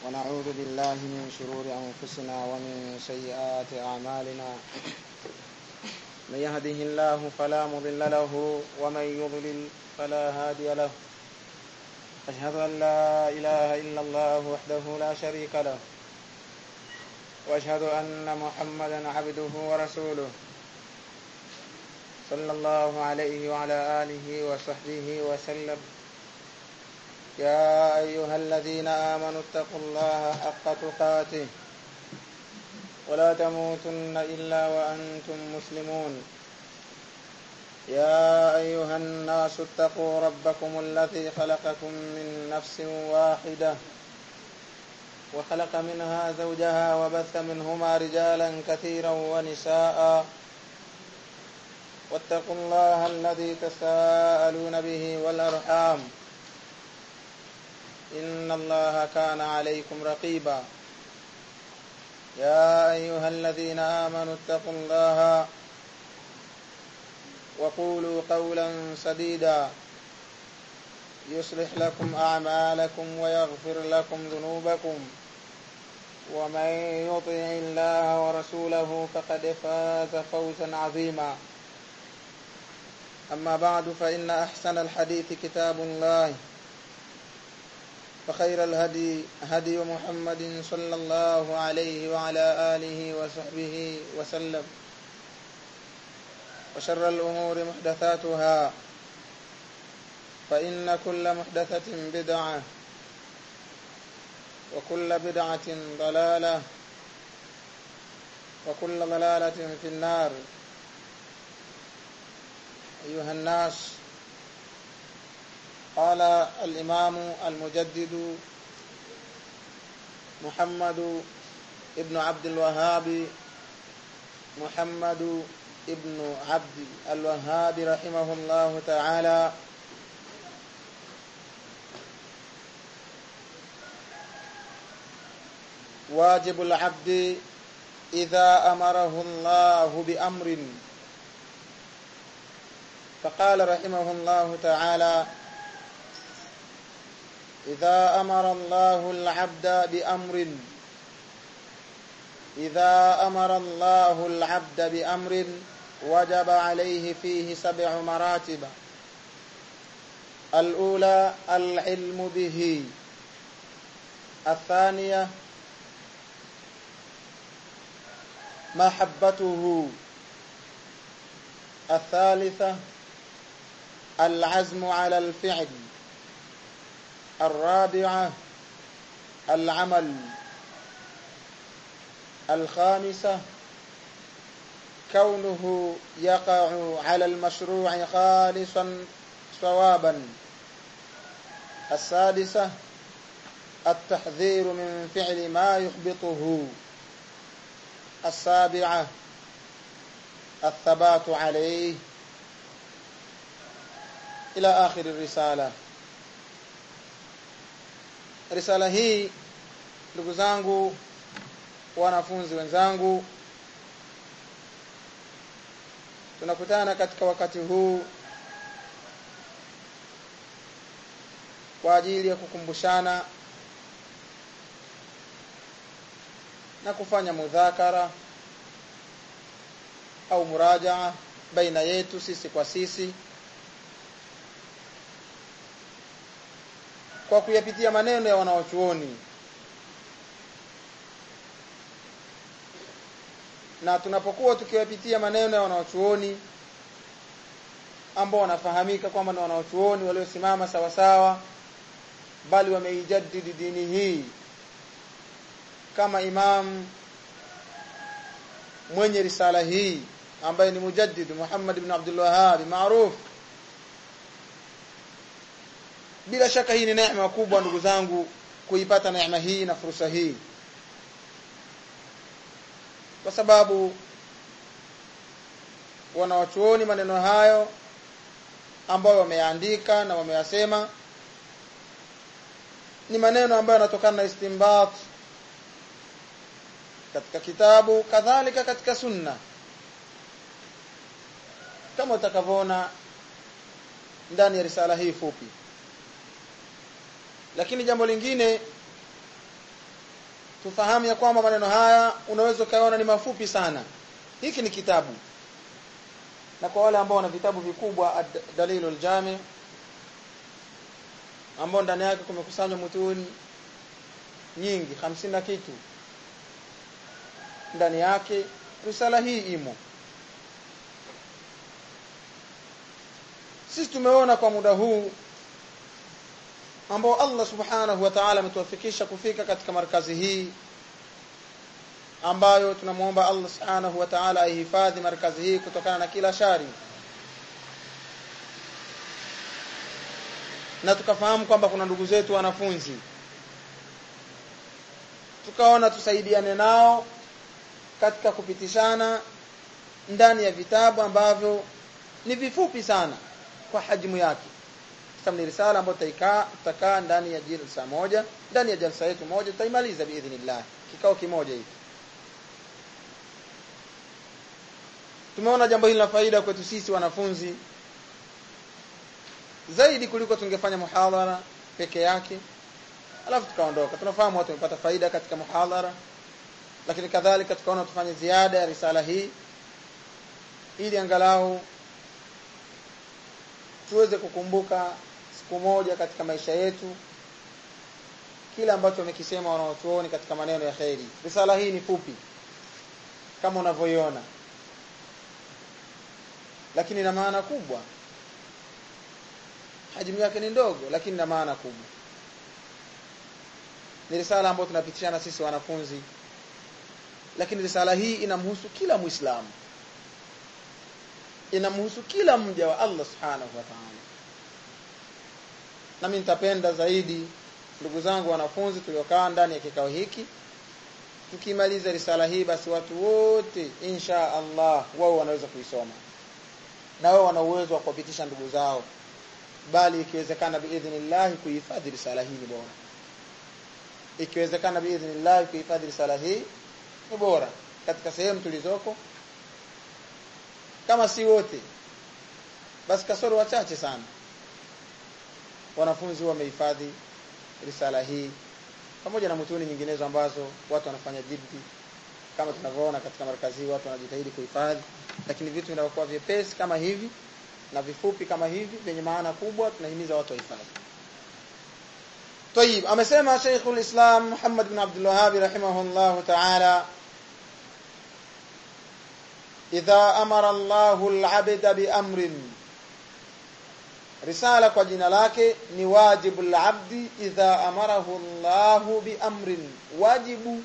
ونعوذ بالله من شرور أنفسنا ومن سيئات أعمالنا من يهده الله فلا مضل له ومن يضلل فلا هادي له أشهد أن لا إله إلا الله وحده لا شريك له وأشهد أن محمدا عبده ورسوله صلى الله عليه وعلى آله وصحبه وسلم يا أيها الذين آمنوا اتقوا الله حق تقاته ولا تموتن إلا وأنتم مسلمون يا أيها الناس اتقوا ربكم الذي خلقكم من نفس واحدة وخلق منها زوجها وبث منهما رجالا كثيرا ونساء واتقوا الله الذي تساءلون به والأرحام إن الله كان عليكم رقيبا يا أيها الذين آمنوا اتقوا الله وقولوا قولا سديدا يصلح لكم أعمالكم ويغفر لكم ذنوبكم ومن يطع الله ورسوله فقد فاز فوزا عظيما أما بعد فإن أحسن الحديث كتاب الله وخير الهدي هدي محمد صلى الله عليه وعلى آله وصحبه وسلم وشر الأمور محدثاتها فإن كل محدثة بدعة وكل بدعة ضلالة وكل ضلالة في النار أيها الناس قال الإمام المجدد محمد ابن عبد الوهاب محمد ابن عبد الوهاب رحمه الله تعالى واجب العبد إذا أمره الله بأمر فقال رحمه الله تعالى إذا أمر الله العبد بأمر إذا أمر الله العبد بأمر وجب عليه فيه سبع مراتب الأولى العلم به الثانية محبته الثالثة العزم على الفعل الرابعة العمل الخامسة كونه يقع على المشروع خالصا صوابا السادسة التحذير من فعل ما يحبطه السابعة الثبات عليه إلى آخر الرسالة risala hii ndugu zangu wanafunzi wenzangu tunakutana katika wakati huu kwa ajili ya kukumbushana na kufanya mudhakara au murajaa baina yetu sisi kwa sisi kwa kuyapitia maneno ya wanawachuoni na tunapokuwa tukiyapitia maneno ya wanawachuoni ambao wanafahamika kwamba ni wanawachuoni waliosimama sawa sawa bali wameijadidi dini hii kama imam mwenye risala hii ambaye ni mujaddid Muhammad ibn Abdul Wahhab maarufu bila shaka hii ni neema kubwa ndugu zangu kuipata neema hii na fursa hii kwa sababu wanawachuoni maneno hayo ambayo wameandika na wameyasema ni maneno ambayo yanatokana na istimbat katika kitabu kadhalika katika sunna kama utakavyoona ndani ya risala hii fupi lakini jambo lingine tufahamu ya kwamba maneno haya unaweza ukaona ni mafupi sana hiki ni kitabu na kwa wale ambao wana vitabu vikubwa dalilul jami ambao ndani yake kumekusanywa mutuni nyingi hamsini na kitu ndani yake risala hii imo sisi tumeona kwa muda huu ambao Allah subhanahu wa ta'ala ametuwafikisha kufika katika markazi hii ambayo tunamwomba Allah subhanahu wa ta'ala aihifadhi markazi hii kutokana na kila shari na tukafahamu kwamba kuna ndugu zetu wanafunzi tukaona tusaidiane nao katika kupitishana ndani ya vitabu ambavyo ni vifupi sana kwa hajmu yake kama ni risala ambayo tutaikaa tutakaa ndani ya jalsa moja ndani ya jalsa yetu moja tutaimaliza biidhnillah kikao kimoja hiki tumeona jambo hili la faida kwetu sisi wanafunzi zaidi kuliko tungefanya muhadhara peke yake alafu tukaondoka tunafahamu watu wamepata faida katika muhadhara lakini kadhalika tukaona tufanye ziada ya risala hii ili angalau tuweze kukumbuka siku moja katika maisha yetu kile ambacho wamekisema wanaotuoni katika maneno ya kheri risala hii ni fupi kama unavyoiona lakini ina maana kubwa hajmu yake ni ndogo lakini ina maana kubwa ni risala ambayo tunapitishana sisi wanafunzi lakini risala hii inamhusu kila muislamu inamhusu kila mja wa Allah subhanahu wa ta'ala nami nitapenda zaidi ndugu zangu wanafunzi tuliokaa ndani ya kikao hiki tukimaliza risala hii basi watu wote insha Allah wao wanaweza kuisoma na wao wana uwezo wa kuwapitisha ndugu zao bali ikiwezekana biidhnillah kuhifadhi risala hii ni bora ikiwezekana biidhnillah kuhifadhi risala hii ni bora katika sehemu tulizoko kama si wote basi kasoro wachache sana wanafunzi wamehifadhi risala hii pamoja na mutuni nyinginezo ambazo watu wanafanya jiddi kama tunavyoona katika markazi watu wanajitahidi kuhifadhi lakini vitu vinavyokuwa vyepesi kama hivi na vifupi kama hivi vyenye maana kubwa tunahimiza watu wahifadhi طيب amesema Sheikhul Islam Muhammad bin Abdul Wahhab rahimahullah ta'ala idha amara Allahu al-'abda bi amrin risala kwa jina lake ni wajibu al-'abdi idha amarahu Allahu bi amrin wajibu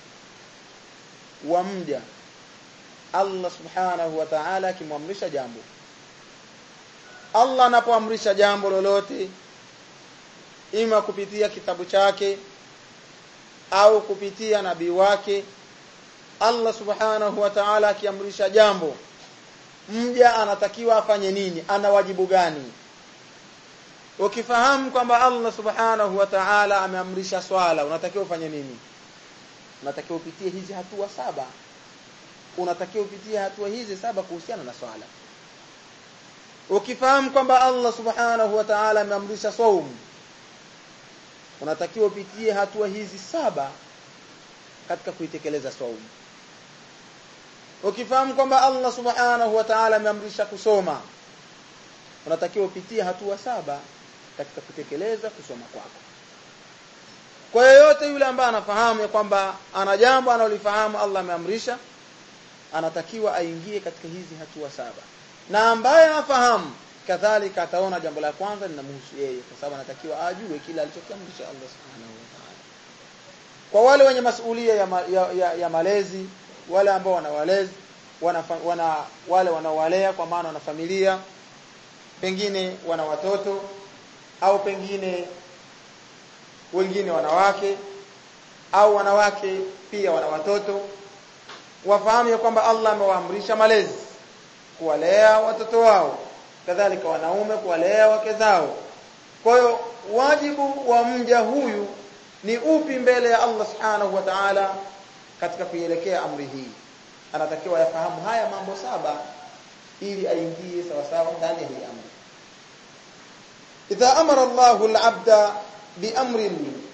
wa mja Allah subhanahu wa ta'ala akimwamrisha jambo Allah anapoamrisha jambo lolote ima kupitia kitabu chake au kupitia nabii wake Allah subhanahu wa ta'ala akiamrisha jambo mja anatakiwa afanye nini ana wajibu gani ukifahamu kwamba Allah subhanahu wa ta'ala ameamrisha swala unatakiwa ufanye nini unatakiwa upitie hizi hatua saba unatakiwa upitie hatua hizi saba kuhusiana na swala ukifahamu kwamba Allah subhanahu wa ta'ala ameamrisha saum unatakiwa upitie hatua hizi saba katika kuitekeleza saum ukifahamu kwamba Allah subhanahu wa ta'ala ameamrisha kusoma unatakiwa upitie hatua saba katika kutekeleza kusoma kwako kwa yeyote yule ambaye anafahamu ya kwamba ana jambo analolifahamu Allah ameamrisha anatakiwa aingie katika hizi hatua saba na ambaye anafahamu kadhalika ataona jambo la kwanza linamhusu yeye kwa sababu anatakiwa ajue kile alichokiamrisha Allah subhanahu wa ta'ala kwa wale wenye masuhulia ya, ma, ya, ya, ya malezi wale ambao wana walezi wana, wana wale wanaowalea kwa maana wana familia pengine wana watoto au pengine wengine wanawake au wanawake pia wana watoto wafahamu ya kwamba Allah amewaamrisha malezi kuwalea watoto wao kadhalika wanaume kuwalea wake zao kwa hiyo wajibu wa mja huyu ni upi mbele ya Allah subhanahu wa ta'ala katika kuielekea amri hii anatakiwa yafahamu haya mambo saba ili aingie sawa sawa ndani ya hii amri idha amara Allahu al-'abda biamrin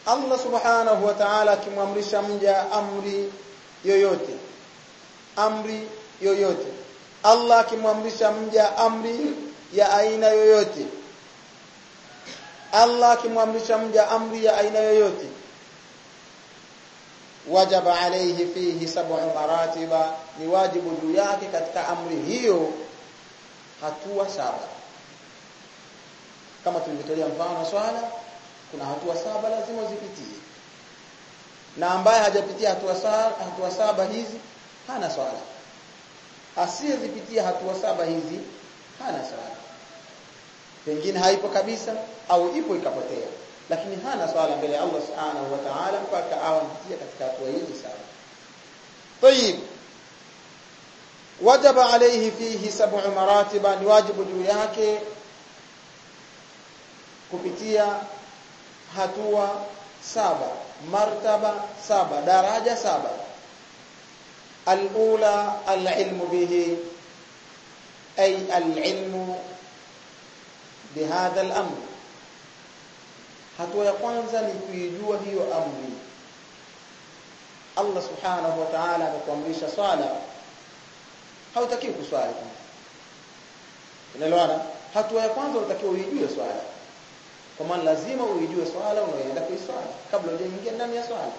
Allah subhanahu wa ta'ala akimwamrisha mja amri yoyote amri yoyote Allah akimwamrisha mja amri ya aina yoyote Allah akimwamrisha mja amri ya aina yoyote wajaba alayhi fihi sab'u maratiba ni wajibu juu yake katika amri hiyo hatua saba kama tulivyotolea mfano swala kuna hatua saba lazima uzipitie na ambaye hajapitia hatua saba, hatua saba hizi hana swala asiyezipitia hatua saba hizi hana swala pengine haipo kabisa au ipo ikapotea lakini hana swala mbele ya Allah subhanahu wa ta'ala mpaka awe amepitia katika hatua hizi saba طيب wajaba alayhi fihi sab'u maratiba ni wajibu juu yake kupitia hatua saba martaba saba daraja saba alula alilmu bihi ay alilmu bihadha al-amr hatua ya kwanza ni kuijua hiyo amri Allah subhanahu wa ta'ala amekuamrisha swala hautaki kuswali unaelewana hatua ya kwanza unatakiwa uijue swala kwa maana lazima uijue swala unayoenda kuiswali kabla hujaingia ndani ya swala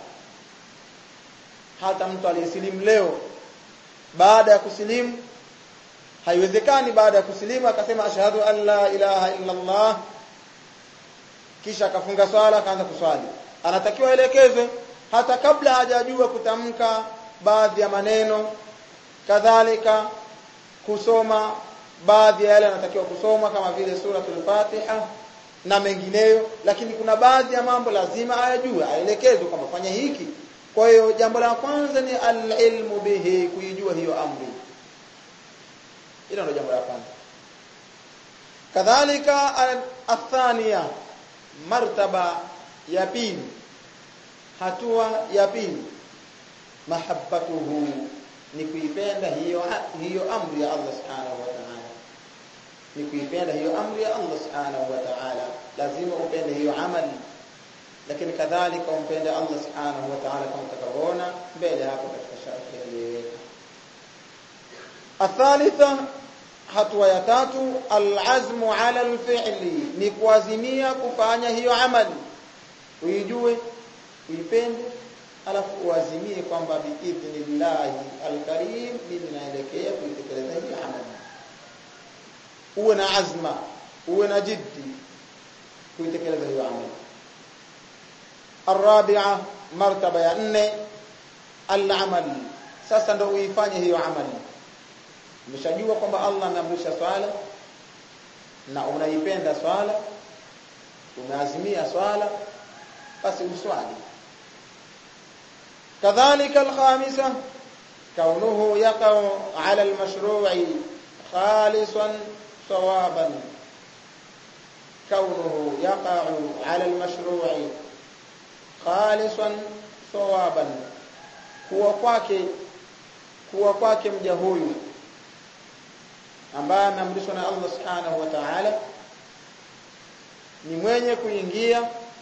hata mtu aliyesilimu leo baada ya kusilimu haiwezekani baada ya kusilimu akasema ashhadu an la ilaha illa Allah kisha akafunga swala akaanza kuswali anatakiwa elekezwe hata kabla hajajua kutamka baadhi ya maneno kadhalika kusoma baadhi ya yale anatakiwa kusoma kama vile suratul Fatiha na mengineyo lakini kuna baadhi ya mambo lazima ayajue aelekezwe kwamba fanya hiki kwa hiyo jambo la kwanza ni al-ilmu bihi kuijua hiyo amri hilo ndio jambo la kwanza kadhalika athania martaba ya pili hatua ya pili mahabbatuhu ni kuipenda hiyo hiyo amri ya Allah subhanahu wa ta'ala ni kuipenda hiyo amri ya Allah subhanahu wa ta'ala lazima upende hiyo amali lakini kadhalika umpende Allah subhanahu wa ta'ala kama utakavyoona mbele hapo katika sharhi iliyoweka athalitha hatua ya tatu alazmu ala alfi'li ni kuazimia kufanya hiyo amali uijue uipende alafu uazimie kwamba biidhnillahi alkarim mimi naelekea kuitekeleza hiyo amali uwe na azma uwe na jiddi kuitekeleza hiyo amali الرابعه مرتبه ya nne al-amal sasa ndio uifanye hiyo amali umeshajua kwamba Allah ameamrisha swala na unaipenda swala umeazimia swala basi uswali kadhalika al-khamisa kaunuhu yaqa'u 'ala al-mashru'i khalisan sawaban kaunuhu yaqa'u 'ala al-mashru'i khalisan sawaban kuwa kwake kuwa kwake mja huyu ambaye ameamrishwa na Allah subhanahu wa ta'ala ni mwenye kuingia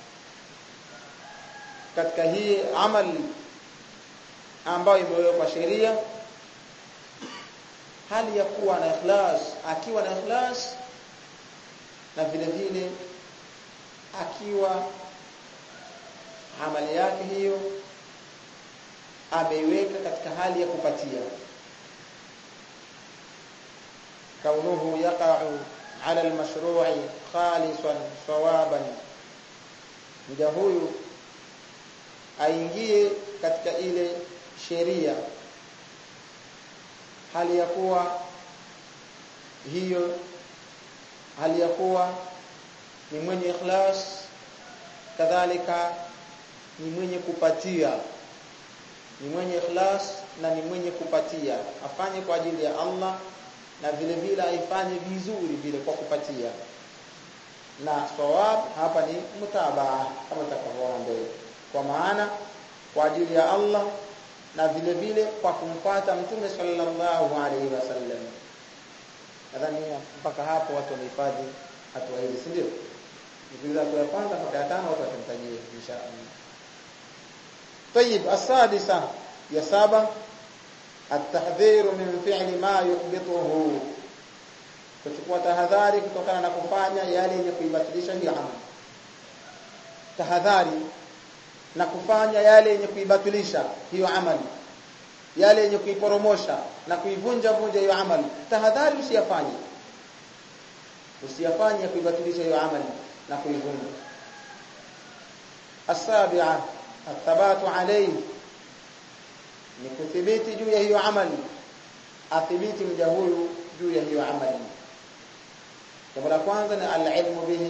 katika hii amali ambayo imewekwa sheria hali ya kuwa na ikhlas akiwa na ikhlas na vile vile akiwa amali yake hiyo ameiweka katika hali ya kupatia kaunuhu yaqa'u 'ala al-mashru'i khalisan sawaban mja huyu aingie katika ile sheria hali ya kuwa hiyo hali ya kuwa ni mwenye ikhlas kadhalika ni mwenye kupatia ni mwenye ikhlas na ni mwenye kupatia afanye kwa ajili ya Allah na vile vile aifanye vizuri vile kwa kupatia na sawab hapa ni mutabaa kama tutakavyoona mbele kwa maana kwa ajili ya Allah na vile vile kwa kumfuata mtume sallallahu alaihi wasallam nadhani mpaka hapo watu wamehifadhi hatua hizi si ndio Ukiuliza hatua ya kwanza mpaka ya tano watu watamtajia insha Allah. طيب السادسة يا سابع التحذير من فعل ما يحبطه kuchukua tahadhari kutokana na kufanya yale yenye kuibatilisha hiyo amali tahadhari na kufanya yale yenye kuibatilisha hiyo amali yale yenye kuiporomosha na kuivunja vunja hiyo amali tahadhari usiyafanye usiyafanye kuibatilisha hiyo amali na kuivunja السابعه الثبات عليه ni kuthibiti juu ya hiyo amali athibiti mja huyu juu ya hiyo amali jambo la kwanza ni al-ilmu bihi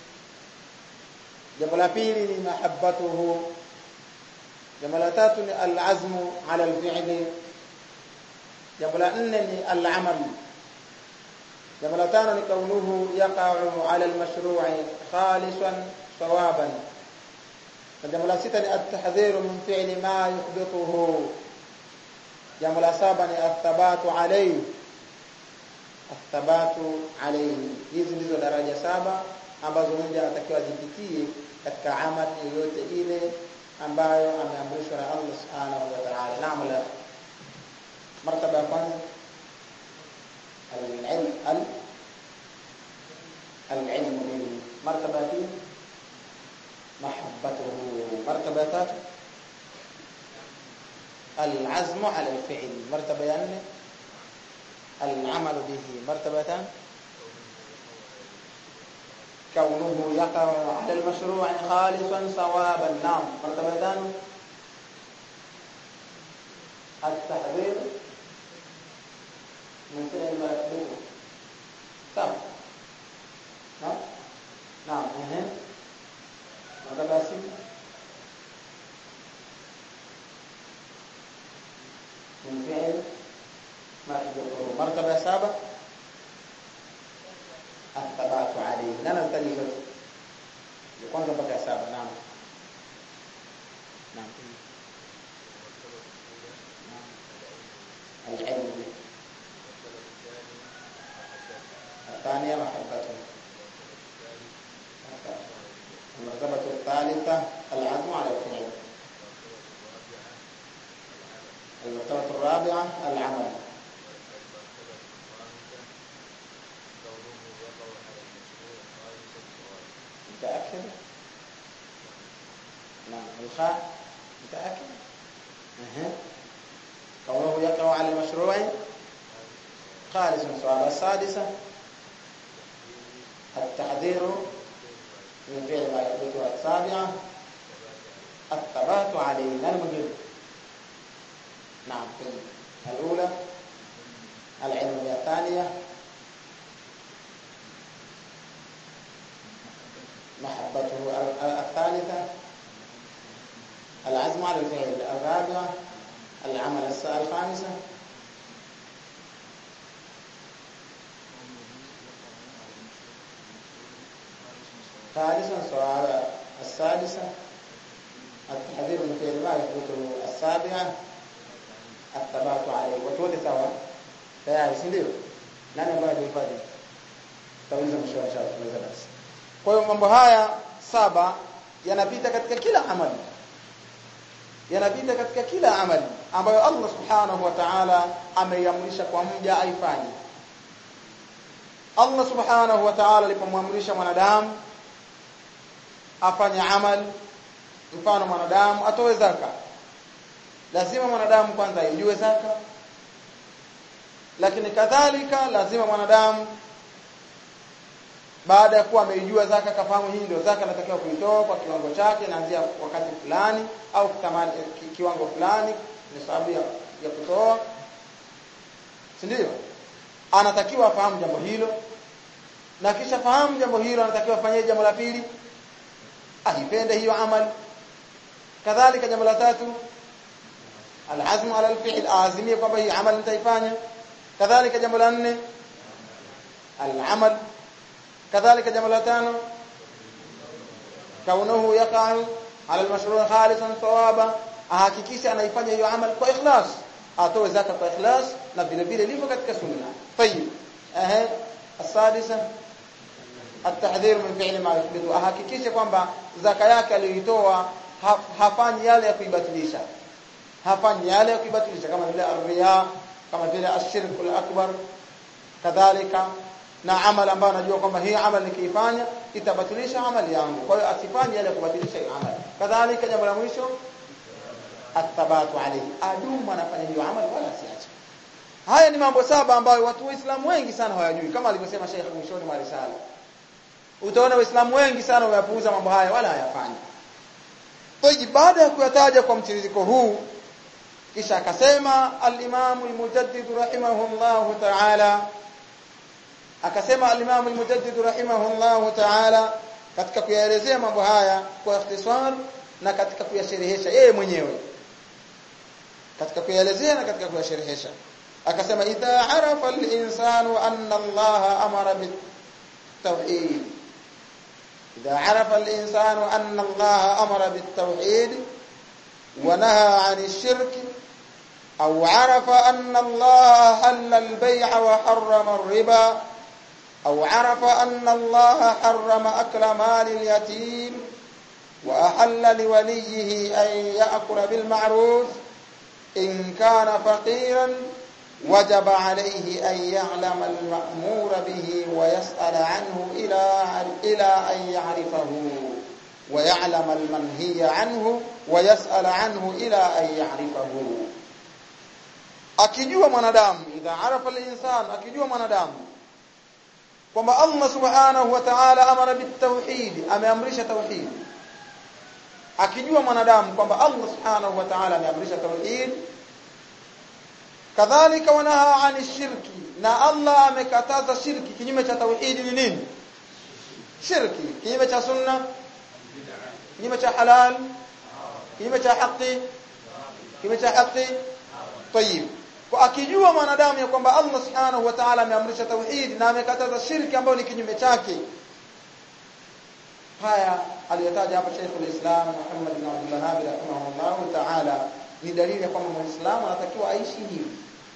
jambo la pili ni mahabbatuhu jambo la tatu ni al-azmu ala al-fi'li jambo la nne ni al-amal jambo la tano ni kaunuhu yaqa'u ala al-mashru'i khalisan sawaban jambo la sita ni at-tahdhiru min fi'li ma yuhbituhu jambo la saba ni athabatu alayhi athabatu alayhi hizi ndizo daraja saba ambazo mja anatakiwa azipitie katika amali yoyote ile ambayo ameamrishwa na Allah subhanahu wa ta'ala naam la martaba ya kwanza al-ilm al al-ilm bihi martaba ya pili mahabbatuhu martaba ya tatu العزم على الفعل مرتبة يعني العمل به مرتبة كونه يقع على المشروع خالصا صوابا نعم مرتبة التحذير من فعل ما يحبه تمام نعم نعم اها مرتبة ستة من فعل ما يحبه مرتبة سابع الثبات عليه نانا الثاني kwanza mpaka saba naam naam العلم به الثانية محبته المرتبة الثالثة العزم على الفعل المرتبة الرابعة العمل متأكد؟ نعم الخاء متأكد؟ أه. كونه يقع على المشروع خالص من سؤال السادسة التحذير من فعل ما يحدث السابعة الثبات عليه المهم نعم الأولى العلم الثانية محبته الثالثة العزم على الفعل الرابعة العمل الخامسة ثالثا سؤال السادسة التحذير من فعل ما يثبته السابعة الثبات عليه watu sawa tayari si ndio nani ambaye alihifadhi tauliza mwisho wa inshallah tunaweza basi kwa hiyo mambo haya saba yanapita katika kila amali yanapita katika kila amali ambayo Allah subhanahu wa ta'ala ameiamrisha kwa mja aifanye Allah subhanahu wa ta'ala alipomwamrisha mwanadamu afanye amali mfano mwanadamu atoe zaka lazima mwanadamu kwanza ajue zaka lakini kadhalika lazima mwanadamu baada ya kuwa ameijua zaka kafahamu hii ndio zaka natakiwa kuitoa kwa kiwango chake naanzia wakati fulani au kutamani ki, kiwango fulani ni sababu ya, ya kutoa si ndio anatakiwa afahamu jambo hilo na kisha fahamu jambo hilo anatakiwa afanye jambo la pili aipende hiyo amali kadhalika jambo la tatu alazmu ala alfi'l azimie kwamba hii amali nitaifanya kadhalika jambo la nne alamal kadhalika jambo la tano kaunuhu yaqa'u ala almashru' khalisan thawaba ahakikisha anaifanya hiyo amali kwa ikhlas atoe zaka kwa ikhlas na vile vile livyo katika sunna tayib eh السادسه at-tahdhir min fi'li ma yuthbitu ahakikishe kwamba zaka yake aliyoitoa hafanyi yale ya kuibatilisha hafanyi yale ya kuibatilisha kama vile ar-riya kama vile ashirku akbar kadhalika na amal ambayo anajua kwamba hii amal nikiifanya itabatilisha amali yangu kwa hiyo asifanye yale kubatilisha hii amal kadhalika jambo la mwisho athabatu alayhi adumu anafanya hiyo amal wala asiache haya ni mambo saba ambayo watu waislamu wengi sana hawajui kama alivyosema Sheikh mwishoni mwa risala utaona waislamu wengi sana wayapuuza mambo haya wala hayafanyi kwa baada ya kuyataja kwa mtiririko huu kisha akasema al-Imam al-Mujaddid rahimahullah ta'ala akasema al-Imam al-Mujaddid rahimahullah ta'ala katika kuyaelezea mambo haya kwa ikhtisar na katika kuyasherehesha yeye mwenyewe katika kuyaelezea na katika kuyasherehesha akasema idha arafa al-insanu anna Allah amara bit-tauhid idha arafa al-insanu anna Allah amara bit-tauhid wa naha 'ani ash-shirk أو عرف أن الله حل البيع وحرم الربا أو عرف أن الله حرم أكل مال اليتيم وأحل لوليه أن يأكل بالمعروف إن كان فقيرا وجب عليه أن يعلم المأمور به ويسأل عنه إلى إلى أن يعرفه ويعلم المنهي عنه ويسأل عنه إلى أن يعرفه akijua mwanadamu idha arafa al-insan akijua mwanadamu kwamba Allah subhanahu wa ta'ala amara bitauhid ameamrisha tauhid akijua mwanadamu kwamba Allah subhanahu wa ta'ala ameamrisha tauhid kadhalika wanaha ani shirki na Allah amekataza shirki kinyume cha tauhid ni nini shirki kinyume cha sunna kinyume cha halal kinyume cha haki kinyume cha haki طيب kwa akijua mwanadamu ya kwamba Allah subhanahu wa ta'ala ameamrisha tauhid na amekataza shirki ambayo ni kinyume chake haya aliyotaja hapa Sheikh al-Islam Muhammad bin Abdul Wahhab rahimahullah ta'ala ni dalili ya kwamba Muislamu anatakiwa aishi hivi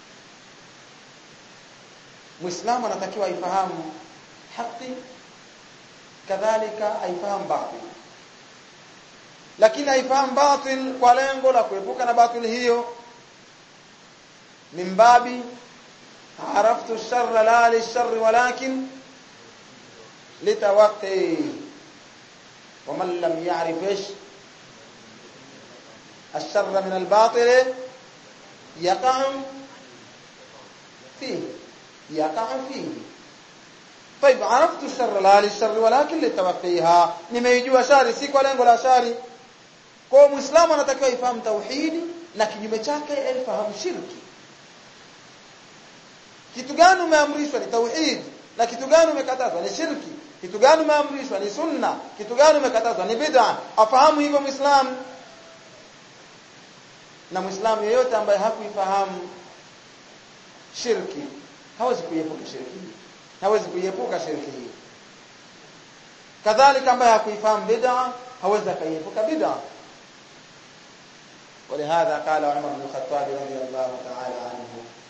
Muislamu anatakiwa aifahamu haki kadhalika aifahamu batil lakini aifahamu batil kwa lengo la kuepuka na batil hiyo من باب عرفت الشر لا للشر ولكن لتوقي ومن لم يعرف ايش الشر من الباطل يقع فيه يقع فيه طيب عرفت الشر لا للشر ولكن لتوقيها nimeijua shari si kwa lengo la shari kwa muislamu anatakiwa ifahamu tauhidi na kinyume chake aifahamu shirki kitu gani umeamrishwa ni tauhid na kitu gani umekatazwa ni shirki kitu gani umeamrishwa ni sunna kitu gani umekatazwa ni bid'a afahamu hivyo muislamu na muislamu yeyote ambaye hakuifahamu shirki hawezi kuiepuka shirki hawezi kuiepuka shirki hii kadhalika ambaye hakuifahamu bid'a hawezi kuiepuka bid'a ولهذا قال عمر بن الخطاب رضي الله تعالى عنه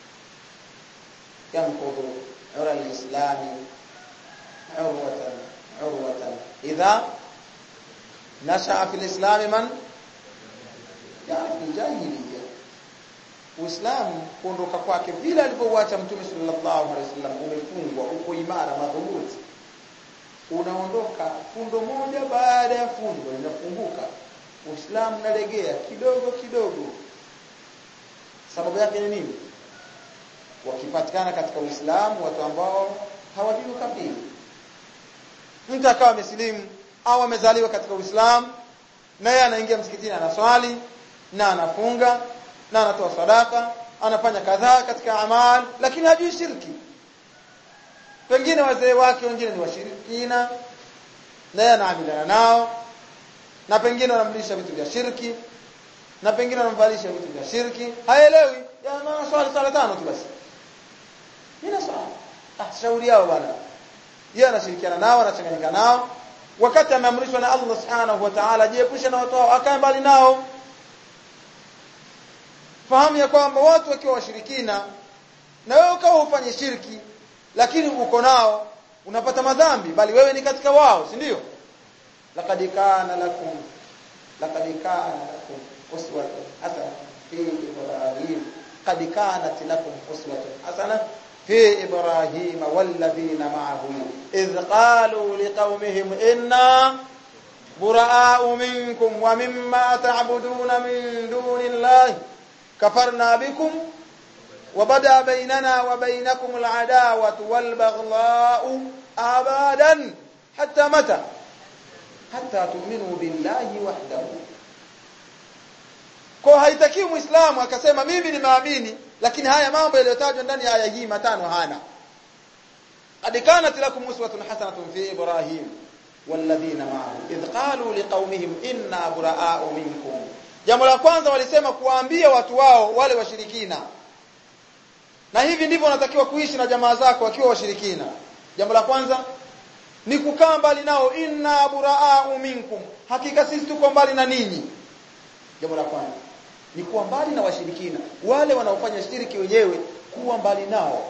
ينقض عرى الإسلام عروة عروة إذا نشأ في الإسلام من يعرف الجاهلية Uislamu kuondoka kwake vile alivyouacha Mtume sallallahu alaihi wasallam umefungwa uko imara madhubuti unaondoka fundo moja baada ya fundo linafunguka Uislamu unalegea kidogo kidogo sababu yake ni nini wakipatikana katika Uislamu watu ambao hawajui ukafiri mtu akawa amesilimu au amezaliwa katika Uislamu na yeye anaingia msikitini anaswali na anafunga na anatoa sadaka anafanya kadhaa katika amal lakini hajui shirki pengine wazee wake wengine ni washirikina na yeye anaamiliana nao na pengine wanamlisha vitu vya shirki na pengine wanamvalisha vitu vya shirki haelewi jamaa swali swala tano tu basi ina swala ah shauri yao bwana yeye anashirikiana nao anachanganyika nao wakati ameamrishwa na Allah subhanahu wa ta'ala jiepushe na watu hao akae mbali nao fahamu ya kwamba watu wakiwa washirikina na wewe ukawa ufanye shirki lakini uko nao unapata madhambi bali wewe ni katika wao si ndio laqad kana lakum laqad kana lakum uswatun hasana fi ibrahim qad kanat lakum uswatun hasana في إبراهيم والذين معه إذ قالوا لقومهم إنا براء منكم ومما تعبدون من دون الله كفرنا بكم وبدا بيننا وبينكم العداوة والبغضاء أبدا حتى متى حتى تؤمنوا بالله وحده kwa haitakiwi muislamu akasema mimi nimeamini lakini haya mambo yaliyotajwa ndani ya aya hii matano hana qad kanat lakum uswatun hasanatun fi ibrahim walladhina ma'ahu idh qalu liqaumihim inna buraa'u minkum jambo la kwanza walisema kuwaambia watu wao wale washirikina na hivi ndivyo wanatakiwa kuishi na jamaa zako wakiwa washirikina jambo la kwanza ni kukaa mbali nao inna buraa'u minkum hakika sisi tuko mbali na ninyi jambo la kwanza ni kuwa mbali na washirikina wale wanaofanya shiriki wenyewe kuwa mbali nao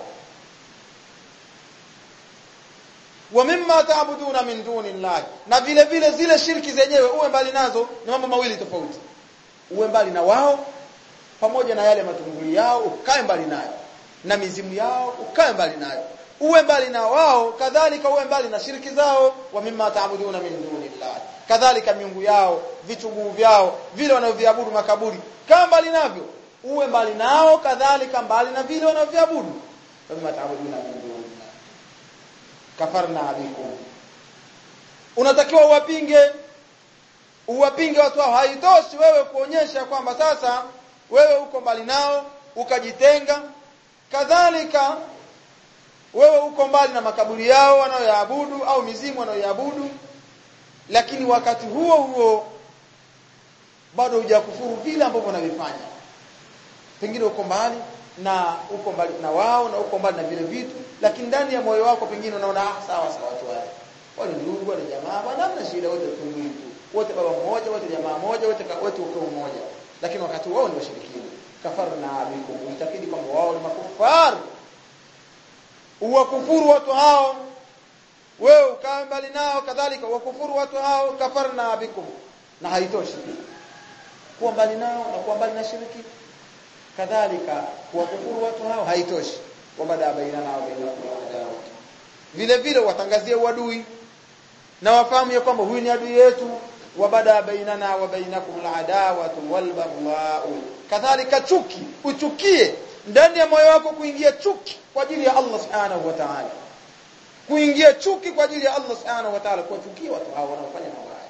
wa mimma taabuduna min duni llahi na vile vile zile shirki zenyewe uwe mbali nazo ni mambo mawili tofauti uwe mbali na wao pamoja na yale matunguli yao ukae mbali nayo na mizimu yao ukae mbali nayo uwe mbali na wao kadhalika uwe mbali na shirki zao wa mimma taabuduna min duni llahi kadhalika miungu yao vichuguu vyao vile wanavyoviabudu makaburi kaa mbali navyo uwe mbali nao kadhalika mbali na vile wanavyoviabudu mimma taabuduna min duni kafarna bikum unatakiwa uwapinge uwapinge watu hao haitoshi wewe kuonyesha kwamba sasa wewe uko mbali nao ukajitenga kadhalika wewe uko mbali na makaburi yao wanayoyaabudu au mizimu wanayoyaabudu lakini wakati huo huo bado hujakufuru vile ambavyo wanavifanya pengine uko mbali na uko mbali na wao na uko mbali na vile vitu lakini ndani ya moyo wako pengine unaona ah sawa sawa watu wale wale ndugu wale jamaa bwana hamna shida wote tumwili tu wote baba mmoja wote jamaa moja wote wote uko mmoja lakini wakati wao ni washirikina kafarna bikum itakidi kwamba wao ni makufar uwakufuru watu hao wewe ukae mbali nao kadhalika wakufuru watu hao kafarna bikum na haitoshi kuwa mbali nao na kuwa mbali na shiriki kadhalika kuwakufuru watu hao haitoshi wabada bainana wa bainakum adawa vile vile watangazie uadui na wafahamu ya kwamba huyu ni adui yetu wabada bainana wa bainakum aladawatu walbaghdha'u kadhalika chuki uchukie ndani ya moyo wako kuingia chuki kwa ajili ya Allah subhanahu wa ta'ala kuingia chuki kwa ajili ya Allah subhanahu wa ta'ala kuwachukia watu hao wanaofanya mambo haya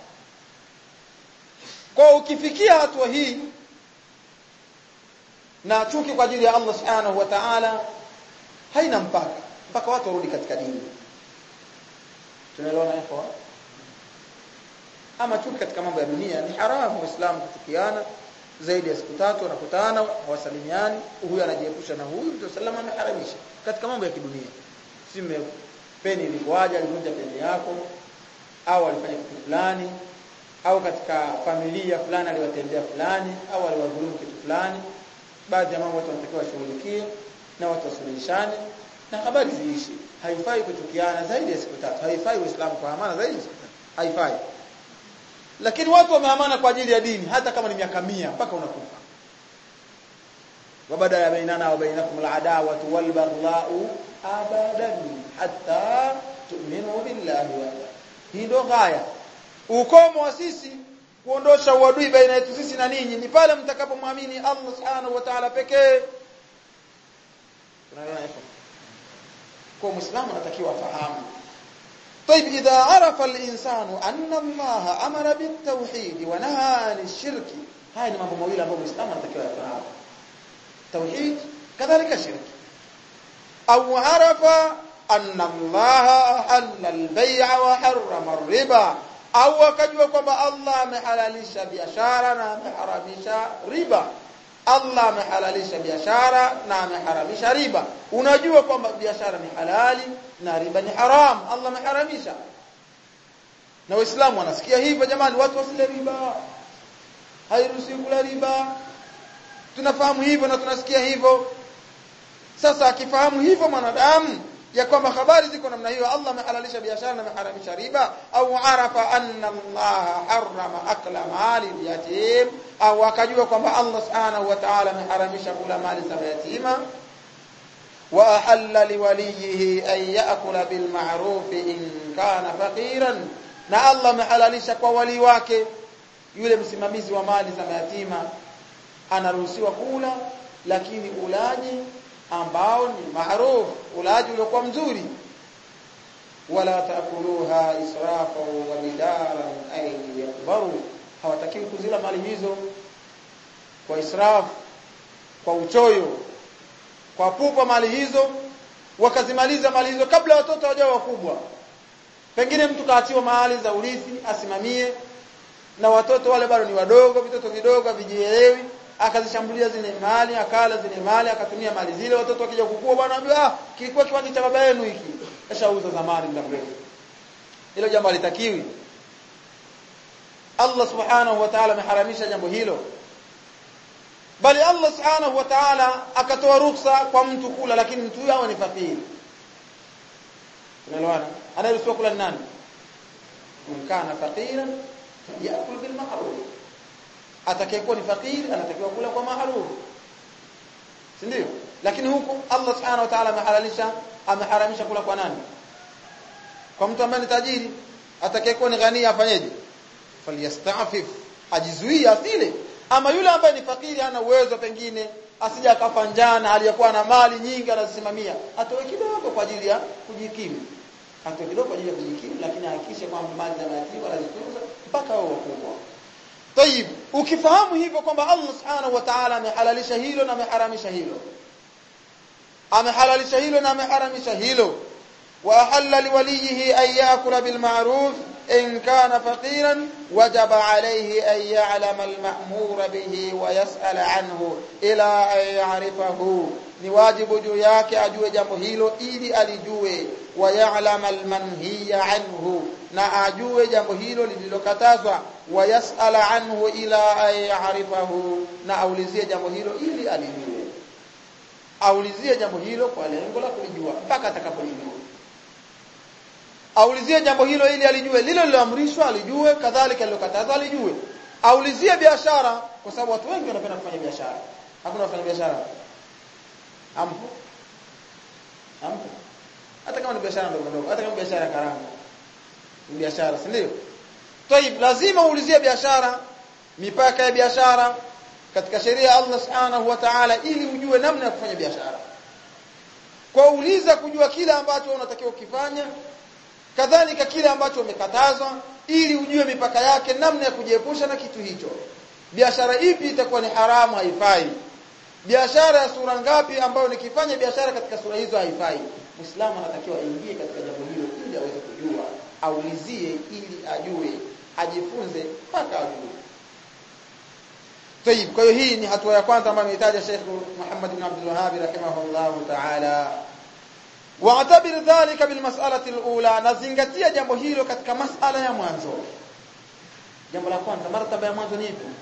kwa ukifikia hatua hii na chuki kwa ajili ya Allah subhanahu wa ta'ala haina mpaka mpaka watu warudi katika dini tunaelewana hapo ama chuki katika mambo ya dunia ni haramu waislamu kuchukiana zaidi ya siku tatu wanakutana hawasalimiani huyu anajiepusha na huyu mtu salama ameharamisha katika mambo ya kidunia sime peni ilikuwaje alivunja peni yako au alifanya kitu fulani au katika familia fulani aliwatendea fulani au aliwadhulumu kitu fulani baadhi ya mambo watu wanatakiwa washughulikie na watu wasuluhishane na habari ziishi haifai kuchukiana zaidi ya siku tatu haifai uislamu kuhamana zaidi ya siku tatu haifai lakini watu wamehamana kwa ajili ya dini hata kama ni miaka mia mpaka unakufa wabada ya bainana wa bainakum al'adawatu wal baghdha'u abadan hatta tu'minu billahi wa hii ndo gaya ukomo wa sisi kuondosha uadui baina yetu sisi na ninyi ni pale mtakapomwamini Allah subhanahu wa ta'ala pekee tunaelewa kwa muislamu anatakiwa afahamu طيب إذا عرف الإنسان أن الله أمر بالتوحيد ونهى عن الشرك هاي ni mambo mawili ambayo Muislamu anatakiwa yafahamu توحيد كذلك شرك أو عرف أن الله أحل البيع وحرم الربا au akajua kwamba Allah amehalalisha biashara na ameharamisha riba Allah amehalalisha biashara na ameharamisha riba unajua kwamba biashara ni halali na riba ni haram Allah ameharamisha na waislamu wanasikia hivyo jamani watu wasile riba hairuhusiwi kula riba tunafahamu hivyo na tunasikia hivyo sasa akifahamu hivyo mwanadamu ya kwamba habari ziko namna hiyo Allah amehalalisha biashara na ameharamisha riba au arafa anna Allah harrama akla mali yatim au akajua kwamba Allah subhanahu wa ta'ala ameharamisha kula mali za yatima wa ahalla liwalihi an ya'kula bil ma'ruf in kana faqiran na Allah amehalalisha kwa wali wake yule msimamizi wa mali za yatima anaruhusiwa kula lakini ulaji ambao ni maarufu ulaji uliokuwa mzuri wala taakuluha israfa wa bidaran ay yakbaru hawatakiwi kuzila mali hizo kwa israfu kwa uchoyo kwa pupa mali hizo wakazimaliza mali hizo kabla watoto hawajawa wakubwa pengine mtu kaachiwa mahali za urithi asimamie na watoto wale bado ni wadogo vitoto vidogo vijielewi akazishambulia zile mali akala zile mali akatumia mali zile watoto wakija kukua bwana anambia ah kilikuwa kiwanja cha baba yenu hiki kashauza zamani muda mrefu hilo jambo halitakiwi Allah subhanahu wa ta'ala ameharamisha jambo hilo bali Allah subhanahu wa ta'ala akatoa ruhusa kwa mtu kula lakini mtu huyo awe ni fakiri unaelewana anayeruhusiwa kula ni nani man kana faqiran yakul bil ma'ruf atakayekuwa ni fakiri anatakiwa kula kwa ma'ruf si ndio lakini huku Allah subhanahu wa ta'ala amehalalisha ameharamisha kula kwa nani kwa mtu ambaye ni tajiri atakayekuwa ni ghani afanyeje falyastafif ajizuia asile ama yule ambaye ni fakiri hana uwezo pengine asija akafa njana aliyakuwa na mali nyingi anazisimamia atoe kidogo kwa ajili ya kujikimu atoe kidogo kwa ajili ya kujikimu lakini hakikishe kwamba mali za mayatima anazitunza mpaka wao wakubwa Tayib, ukifahamu hivyo kwamba Allah Subhanahu wa Ta'ala amehalalisha hilo na ameharamisha hilo. Amehalalisha hilo na ameharamisha hilo. Wa ahalla liwalihi an ya'kula bil ma'ruf in kana faqiran wajaba alayhi an ya'lama al ma'mura bihi wa yas'ala anhu ila an ya'rifahu. Ni wajibu juu yake ajue jambo hilo ili alijue wa ya'lama al manhiya anhu na ajue jambo hilo lililokatazwa wa yasala anhu ila ayarifahu na aulizie jambo hilo ili alijue aulizie jambo hilo kwa lengo la kulijua mpaka atakapolijua aulizie jambo hilo ili alijue lile liloamrishwa alijue kadhalika lilokatazwa alijue aulizie biashara kwa sababu watu wengi wanapenda kufanya biashara hakuna wafanya biashara ampo ampo hata kama ni biashara ndogo ndogo hata kama biashara karanga ni biashara si ndio Tayib lazima uulizie biashara mipaka ya biashara katika sheria ya Allah Subhanahu wa Ta'ala ili ujue namna ya kufanya biashara. Kwa uliza kujua kile ambacho unatakiwa ukifanya kadhalika kile ambacho umekatazwa ili ujue mipaka yake namna ya kujiepusha na kitu hicho. Biashara ipi itakuwa ni haramu haifai? Biashara ya sura ngapi ambayo nikifanya biashara katika sura hizo haifai? Muislamu anatakiwa aingie katika jambo hilo ili aweze kujua, aulizie ili ajue ajifunze mpaka ajue. Tayib, kwa hiyo hii ni hatua ya kwanza ambayo amehitaja Sheikh Muhammad bin Abdul Wahhab rahimahullahu ta'ala. Wa'tabir dhalika bil mas'alati al-ula, nazingatia jambo hilo katika masala ya mwanzo. Jambo la kwanza, martaba ya mwanzo ni ipi?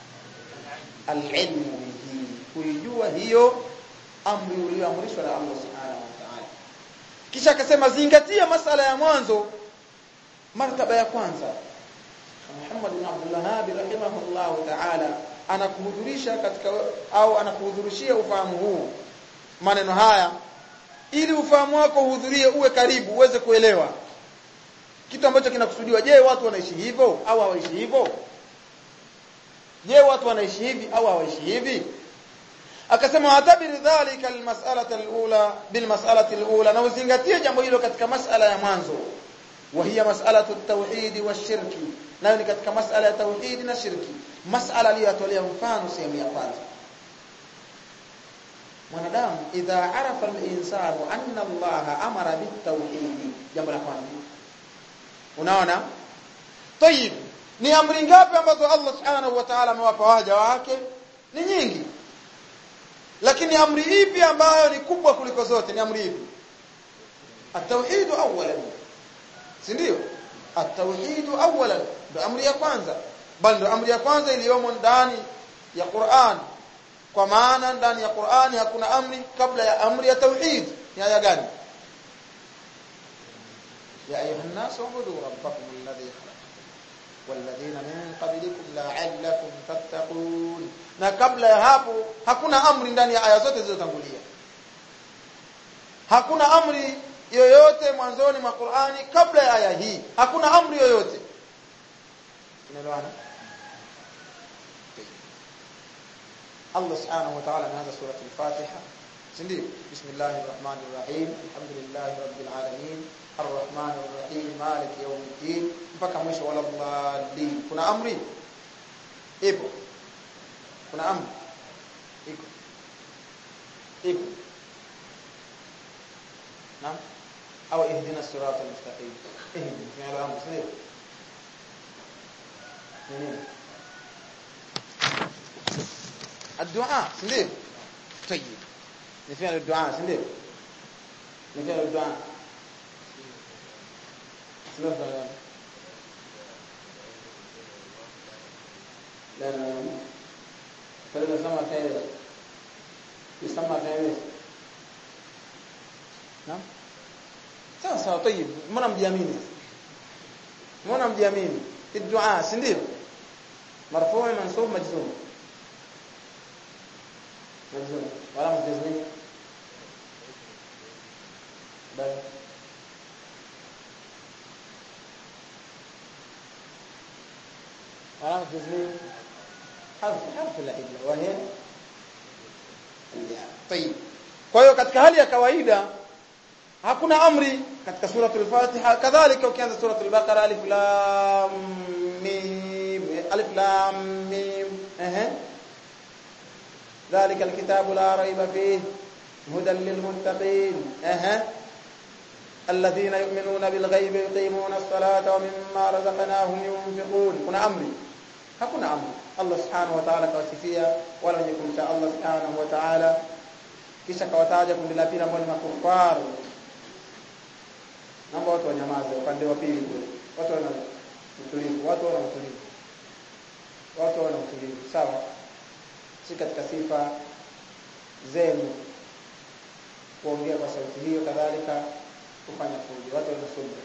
Al-ilmu bihi, kuijua hiyo amri uliyoamrishwa na Allah subhanahu wa ta'ala. Kisha akasema zingatia masala ya mwanzo, martaba ya kwanza Muhammad bin Abdul Wahhab rahimahullah ta'ala anakuhudhurisha katika au anakuhudhurishia ufahamu huu maneno haya ili ufahamu wako uhudhurie uwe karibu uweze kuelewa kitu ambacho kinakusudiwa je watu wanaishi hivyo au hawaishi hivyo je watu wanaishi hivi au hawaishi hivi akasema atabiri dhalika almas'alata alula bilmas'alati alula na uzingatie jambo hilo katika masala ya mwanzo وهي مسألة التوحيد والشرك nayo ni katika masala ya tauhidi na shirki masala aliyotolea mfano sehemu ya kwanza mwanadamu idha arafa al-insanu anna Allah amara bitawhid jambo la kwanza unaona tayib ni amri ngapi ambazo Allah subhanahu wa ta'ala amewapa waja wake ni nyingi lakini amri ipi ambayo ni kubwa kuliko zote ni amri ipi at-tauhid awwalan si ndio at-tauhid awwalan ndo amri ya kwanza bali ndo amri ya kwanza iliyomo ndani ya Qur'an kwa maana ndani ya Qur'ani hakuna amri kabla ya amri ya tauhid ni aya gani ya ayuha nnas ubudu rabbakum alladhi khalaqakum walladhina min qablikum la'allakum tattaqun na kabla ya hapo hakuna amri ndani ya aya zote zilizotangulia hakuna amri yoyote mwanzoni mwa Qur'ani kabla ya aya hii hakuna amri yoyote tunaelewana Allah subhanahu wa ta'ala anaanza surah al-Fatiha ndio bismillahir rahmanir rahim alhamdulillahi rabbil alamin arrahmanir rahim maliki yawmiddin mpaka mwisho wala dhalin kuna amri ipo kuna amri iko ipo naam au ihdina siratal mustaqim ihdina fi'l amr sio nini الدعاء ndio طيب ni fi'l الدعاء ndio ni fi'l الدعاء sio لا لا فلما سمع خير يسمى خير نعم sawa sawa طيب mbona mjiamini mbona mjiamini الدعاء si ndio مرفوع منصوب مجزوم مجزوم ولا مجزوم بل علامة جزمين حرف حرف العلة وهي الياء طيب kwa hiyo katika hali ya kawaida hakuna amri katika suratul Fatiha kadhalika ukianza suratul Baqara alif lam mim alif lam mim eh ذلك الكتاب لا ريب فيه هدى للمتقين اه الذين يؤمنون بالغيب يقيمون الصلاة ومما رزقناهم ينفقون kuna amri hakuna amri Allah subhanahu wa ta'ala kawasifia wala wenye kumcha Allah subhanahu wa ta'ala kisha kawataja kundi la pili ambao ni makufar naomba watu wanyamaze upande wa pili kule watu wana utulivu watu wana utulivu watu wana utulivu sawa si katika sifa zenu kuongea kwa sauti hiyo kadhalika kufanya fujo watu wana subra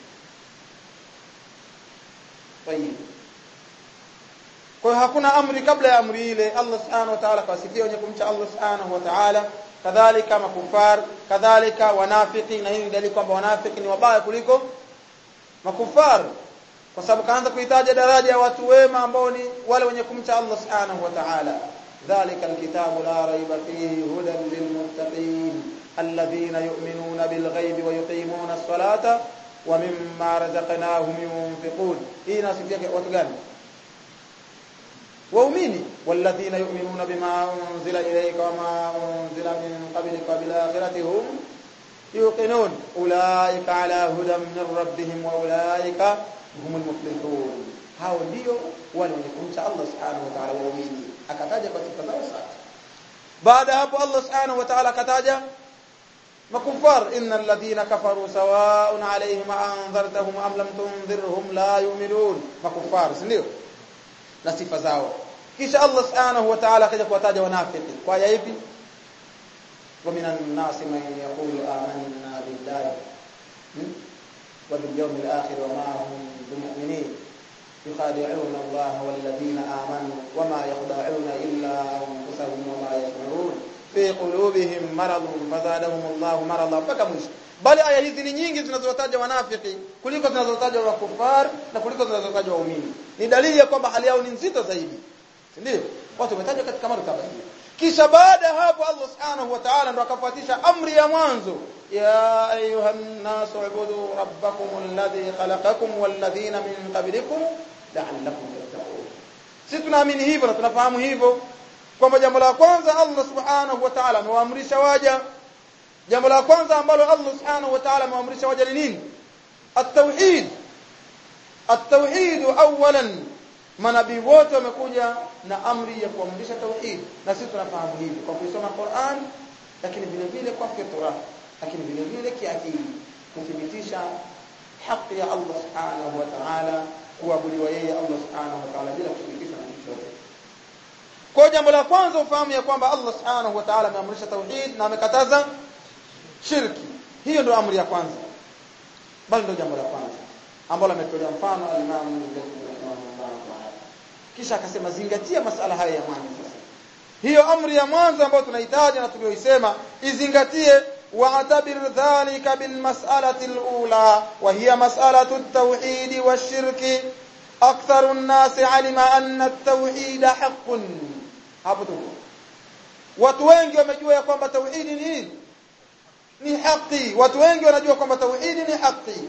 tayib kwa hiyo hakuna amri kabla ya amri ile Allah subhanahu wa ta'ala kawasifia wenye kumcha Allah subhanahu wa ta'ala kadhalika makufar kadhalika wanafiki na hii ni dalili kwamba wanafiki ni wabaya kuliko makufar kwa sababu kaanza kuitaja daraja ya watu wema ambao ni wale wenye kumcha Allah subhanahu wa ta'ala dhalika alkitabu la raiba fihi hudan lilmuttaqin alladhina yu'minuna bilghaibi wa yuqimuna as-salata wa mimma razaqnahum yunfiqun hii nasifia watu gani waumini walladhina yu'minuna bima unzila ilayka wama unzila min qablika bil akhirati hum yuqinun ulaika ala hudan min rabbihim wa ulaika humul muflihun hao ndio wale wenye kumcha Allah subhanahu wa ta'ala waumini akataja kwa sifa zao sasa baada hapo Allah subhanahu wa ta'ala akataja makufar innal ladhina kafaru sawa'un alayhim anzartahum am lam tunzirhum la yu'minun makufar si ndio na sifa zao kisha Allah subhanahu wa ta'ala akaja kuwataja wanafiki kwa aya ipi wa minan nasi man yaqulu amanna billahi wa bil yawmil akhir wa ma hum bimu'minin yukhadi'una Allah wal ladina amanu wa ma yakhda'una illa anfusahum wa ma yash'urun fi qulubihim maradun fazadahum Allah marada mpaka mwisho bali aya hizi ni nyingi zinazotaja wanafiki kuliko zinazotaja wakufar na kuliko zinazotaja waumini ni dalili ya kwamba hali yao ni nzito zaidi ndio watu wametajwa katika martaba hiyo kisha baada ya hapo Allah subhanahu wa ta'ala ndo akafuatisha amri ya mwanzo ya ayuhan nas ubudu rabbakum alladhi khalaqakum walladhina min qablikum la'allakum tattaqun sisi tunaamini hivyo na tunafahamu hivyo kwamba jambo la kwanza Allah subhanahu wa ta'ala amewaamrisha waja jambo la kwanza ambalo Allah subhanahu wa ta'ala amewaamrisha waja ni nini at-tauhid at-tauhid awalan manabii wote wamekuja na amri ya kuamrisha tauhid na sisi tunafahamu hivi kwa kusoma Qur'an lakini vile vile kwa fitra lakini vile vile kiakili kuthibitisha haki ya Allah subhanahu wa ta'ala kuabudiwa yeye Allah subhanahu wa ta'ala bila kushirikishwa na kitu chochote kwa jambo la kwanza ufahamu ya kwamba Allah subhanahu wa ta'ala ameamrisha tauhid na amekataza shirki hiyo ndio amri ya kwanza bali ndio jambo la kwanza ambalo ametolea mfano al-Imam rahimahullah ta'ala kisha akasema zingatia masala haya ya mwanzo sasa hiyo amri ya mwanzo ambayo tunahitaji na tuliyoisema izingatie واعتبر ذلك بالمسألة الأولى وهي مسألة التوحيد والشرك أكثر الناس علم أن التوحيد حق hapo tuko watu wengi wamejua ya kwamba tauhidi ni nini ni haki watu wengi wanajua kwamba tauhidi ni haki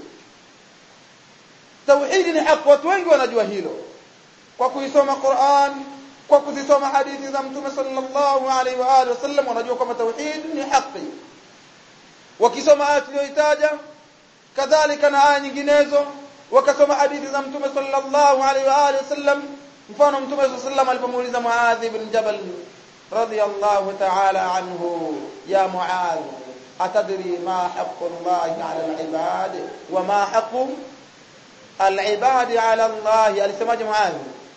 tauhidi ni haki watu wengi wanajua hilo kwa kuisoma Qur'an kwa kuzisoma hadithi za mtume sallallahu alaihi wa alihi wasallam wanajua kwamba tauhidi ni haki wakisoma aya tuliyoitaja kadhalika na aya nyinginezo wakasoma hadithi za mtume sallallahu alaihi wa alihi wasallam mfano mtume sallallahu alaihi wasallam alipomuuliza Muadh ibn Jabal radiyallahu ta'ala anhu ya Muadh atadri ma haqqu Allah 'ala al-ibad wa ma haqqu al-ibad 'ala Allah alisemaje Muadh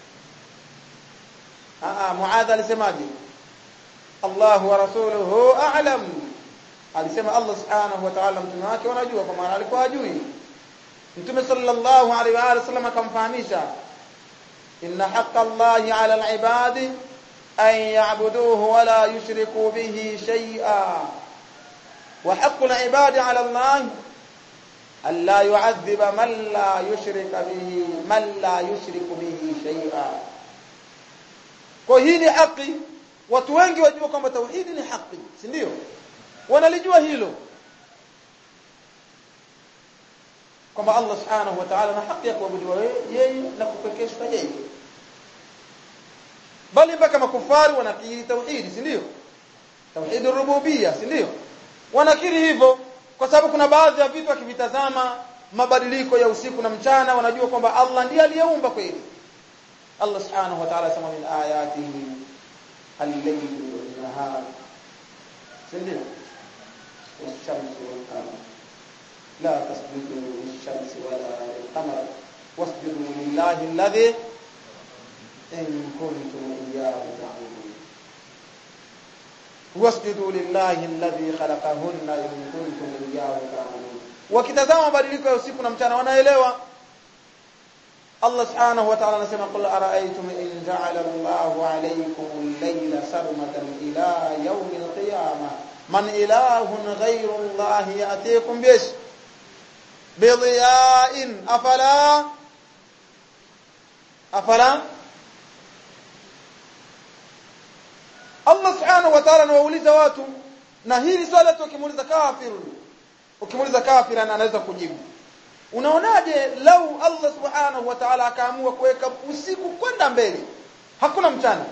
ah Muadh alisemaje Allah wa rasuluhu a'lam alisema Allah subhanahu wa ta'ala mtume wake wanajua kwa maana alikuwa hajui mtume sallallahu alaihi wa alihi wasallam akamfahamisha inna haqqa Allahi 'ala al-'ibadi an ya'buduhu wa la yushriku bihi shay'a wa haqqu al-'ibadi 'ala Allah an la yu'adhiba man la yushrika bihi man la yushriku bihi shay'a kwa hii ni haki watu wengi wajua kwamba tauhidi ni haki si ndio wanalijua hilo kwamba Allah subhanahu wa ta'ala na haki ya kuabudiwa yeye na kupekeshwa yeye bali mpaka makufari wanakiri tauhidi si ndio tauhid rububia si ndio wanakiri hivyo kwa sababu kuna baadhi ya vitu akivitazama mabadiliko ya usiku na mchana wanajua kwamba Allah ndiye aliyeumba kweli Allah subhanahu wa ta'ala sema min ayatihi al-layl wan-nahar si ndio والشمس والقمر لا تسجدوا للشمس ولا للقمر واسجدوا لله الذي إن كنتم إياه تعبدون واسجدوا لله الذي خلقهن إن كنتم إياه تعبدون wakitazama mabadiliko ya usiku na mchana wanaelewa Allah subhanahu wa ta'ala anasema qul ara'aytum in ja'ala Allahu 'alaykum al-layla sarmadan ila yawm al-qiyamah man ilahun ghayru Allah ya'tikum bish bidiya'in afala afala Allah subhanahu wa ta'ala anawauliza watu na hili swala tu ukimuuliza kafiru ukimuuliza kafir anaweza kujibu unaonaje lau Allah subhanahu wa ta'ala akaamua kuweka usiku kwenda mbele hakuna mchana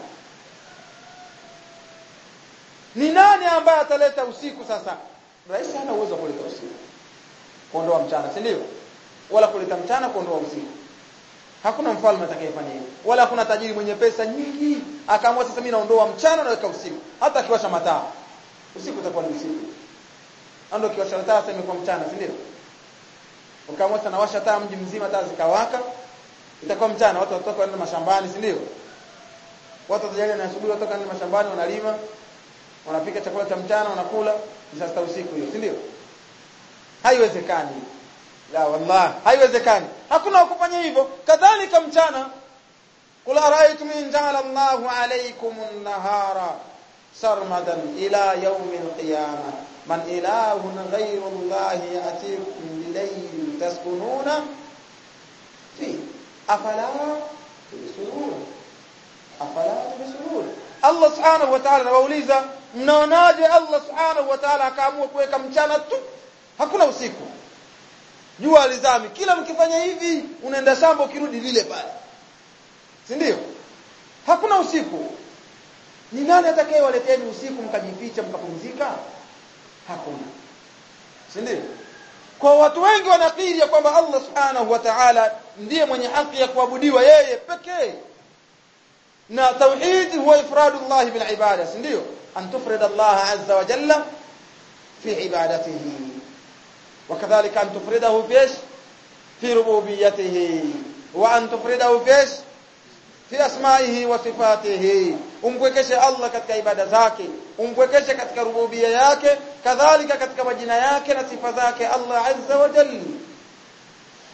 ni nani ambaye ataleta usiku sasa rais hana uwezo wa kuleta usiku kuondoa mchana si ndio wala kuleta mchana kuondoa usiku hakuna mfalme atakayefanya hivyo wala hakuna tajiri mwenye pesa nyingi akaamua sasa mimi naondoa mchana naweka usiku hata akiwasha mataa usiku utakuwa ni usiku ndio kiwasha taa sasa imekuwa mchana si ndio ukaamua sana washa taa mji mzima taa zikawaka itakuwa mchana watu watoka waende mashambani si ndio watu watajalia na asubuhi watoka waende mashambani wanalima wanapika chakula cha mchana wanakula sasa usiku hiyo si ndio haiwezekani la wallahi haiwezekani hakuna kufanya hivyo kadhalika mchana qul ara'aytum in ja'ala Allahu 'alaykum an-nahara sarmadan ila yawm al-qiyamah man ilahun ghayru Allah ya'tikum bilayl taskununa fi afala tubsirun afala tubsirun Allah subhanahu wa ta'ala anawauliza mnaonaje Allah subhanahu wa ta'ala akaamua kuweka mchana tu hakuna usiku jua alizami kila mkifanya hivi unaenda shamba ukirudi vile pale si ndio hakuna usiku ni nani atakayewaleteni usiku mkajificha mkapumzika hakuna si ndio kwa watu wengi wanakiri ya kwamba Allah subhanahu wa ta'ala ndiye mwenye haki ya kuabudiwa yeye pekee na tauhid huwa ifradu Allah bil ibada si ndio an tufrida Allah azza wa jalla fi ibadatihi وكذلك أن تفرده في إيش في ربوبيته وأن تفرده في إيش في أسمائه وصفاته umpwekeshe Allah katika ibada zake umpwekeshe katika rububia yake kadhalika katika majina yake na sifa zake Allah azza wa jalla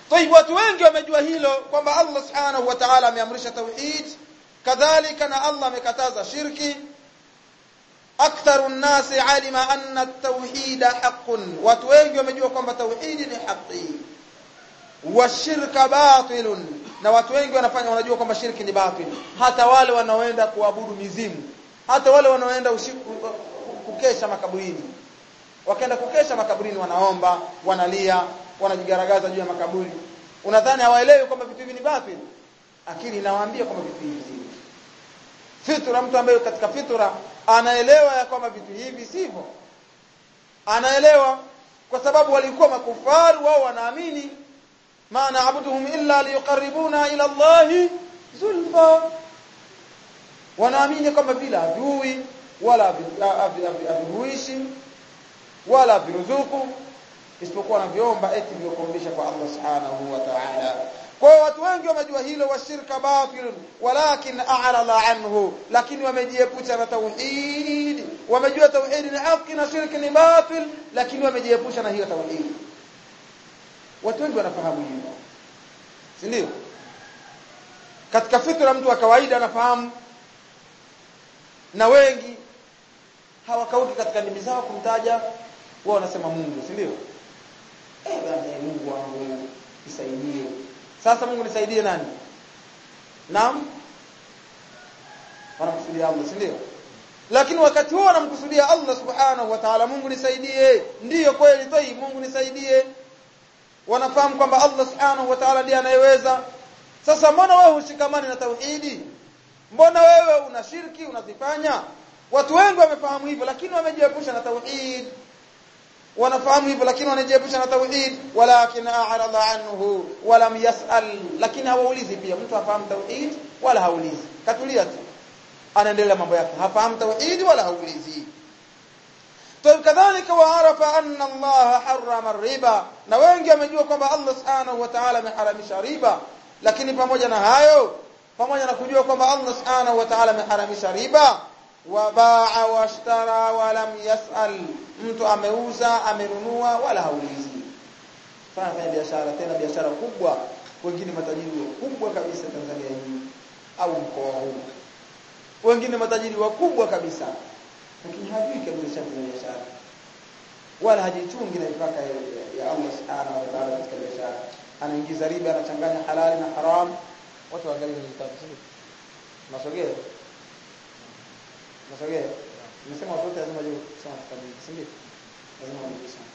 Tayib watu wengi wamejua hilo kwamba Allah Subhanahu wa Ta'ala ameamrisha tauhid kadhalika na Allah amekataza shirki aktharu nnasi alima anna at-tauhid haqqun watu wengi wamejua kwamba tauhid ni haki wa shirka batilun na watu wengi wanafanya wanajua kwamba shirki ni batil hata wale wanaoenda kuabudu mizimu hata wale wanaoenda usiku kukesha makaburini wakaenda kukesha makaburini wanaomba wanalia wanajigaragaza juu ya makaburi unadhani hawaelewi kwamba vitu hivi ni batil akili inawaambia kwamba vitu hivi fitra mtu ambaye katika fitra anaelewa ya kwamba vitu hivi sivyo anaelewa kwa sababu walikuwa makufaru wao wanaamini ma na'buduhum illa liyuqarribuna ila Allah zulfa wanaamini kwamba bila adui wala havihuishi wala viruzuku isipokuwa wanaviomba eti vyokumbisha kwa Allah subhanahu wa ta'ala kwa hiyo watu wengi wamejua hilo wa shirka batil walakin a'rada anhu lakini wamejiepusha na tauhid wamejua tauhid ni haki na shirki ni batil lakini wamejiepusha na hiyo tauhid watu wengi wanafahamu hilo si ndio katika fikra mtu wa kawaida anafahamu na wengi hawakauki katika ndimi zao kumtaja wao wanasema Mungu si ndio eh bwana Mungu wangu nisaidie sasa Mungu nisaidie nani naam wanamkusudia Allah si ndio lakini wakati huo wanamkusudia Allah subhanahu wa ta'ala Mungu nisaidie ndiyo kweli toi Mungu nisaidie wanafahamu kwamba Allah subhanahu wa ta'ala ndiye anayeweza sasa mbona wewe hushikamani na tauhidi mbona wewe una shirki unazifanya watu wengi wamefahamu hivyo lakini wamejiepusha na tauhid wanafahamu hivyo lakini wanajiepusha na tauhid walakin a'rada anhu walam yas'al lakini hawaulizi pia mtu hafahamu tauhid wala haulizi katulia tu anaendelea mambo yake hafahamu tauhid wala haulizi طيب كذلك وعرف أن الله حرم الربا na wengi wamejua kwamba Allah subhanahu wa ta'ala ameharamisha riba lakini pamoja na hayo pamoja na kujua kwamba Allah subhanahu wa ta'ala ameharamisha riba wa baa washtara wa lam yas'al mtu ameuza amenunua wala haulizi fanya biashara tena biashara kubwa wengine matajiri wakubwa kabisa Tanzania hii au mkoa huu wengine matajiri wakubwa kabisa lakini hajui kabisa biashara wala hajichungi na mipaka ya Allah subhanahu wa ta'ala katika biashara anaingiza riba anachanganya halali na haram watu waangalie vitabu sio nasogea nasogea nimesema watu wote lazima juu kusoma kitabu si ndio lazima kusoma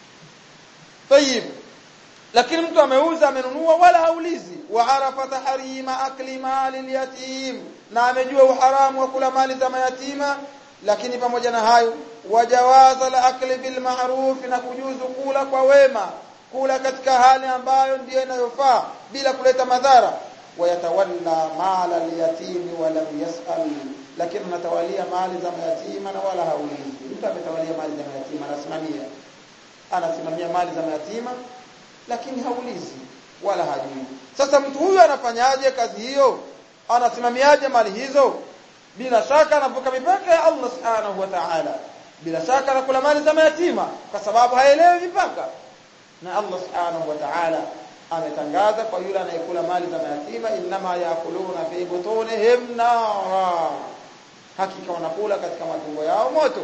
طيب lakini mtu ameuza amenunua wala haulizi wa arafa tahrima akli mali yatim na amejua uharamu wa kula mali za mayatima lakini pamoja na hayo wajawaza la akli bil ma'ruf na kujuzu kula kwa wema kula katika hali ambayo ndiyo inayofaa bila kuleta madhara wayatawalla mala al-yatimi wa lam yas'al lakini anatawalia mali za mayatima na wala haulizi mtu ametawalia mali za mayatima anasimamia anasimamia mali za mayatima lakini haulizi wala hajui sasa mtu huyu anafanyaje kazi hiyo anasimamiaje mali hizo bila shaka anavuka mipaka ya Allah subhanahu wa ta'ala bila shaka anakula mali za mayatima kwa sababu haelewi mipaka na Allah subhanahu wa ta'ala ametangaza kwa yule anayekula mali za mayatima inma yakuluna fi butunihim nara hakika wanakula katika matumbo yao moto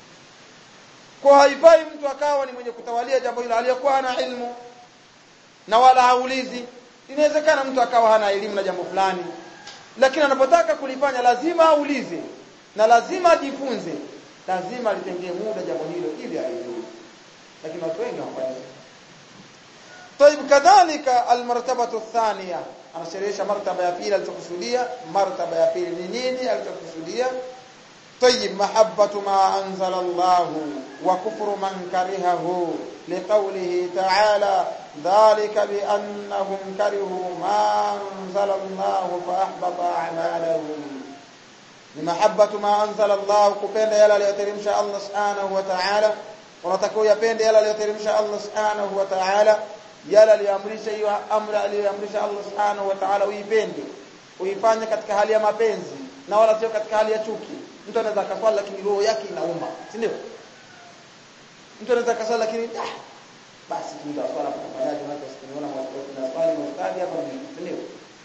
kwa haifai mtu akawa ni mwenye kutawalia jambo hilo aliyokuwa hana ilmu na wala haulizi inawezekana mtu akawa hana elimu na jambo fulani lakini anapotaka kulifanya lazima aulize na lazima ajifunze lazima litengee muda jambo hilo ili alijue lakini watu wengi hawafanyi طيب كذلك المرتبه الثانيه anasherehesha martaba ya pili alichokusudia martaba ya pili ni nini alichokusudia طيب محبه ما انزل الله وكفر من كرهه لقوله تعالى ذلك بانهم كرهوا ما انزل الله فاحبط اعمالهم لمحبه ما انزل الله kupenda yale aliyoteremsha Allah subhanahu wa ta'ala unatakiwa yapende yale aliyoteremsha Allah subhanahu wa ta'ala yale aliyoamrisha hiyo amri aliyoamrisha Allah subhanahu wa ta'ala uipende uifanye katika hali ya mapenzi na wala sio katika hali ya chuki mtu anaweza akaswali lakini roho yake inauma si ndio mtu anaweza akaswali lakini ah basi tuita swala tunafanyaje watu wasikiniona mwasipote na swali na ustadi hapa ni ndio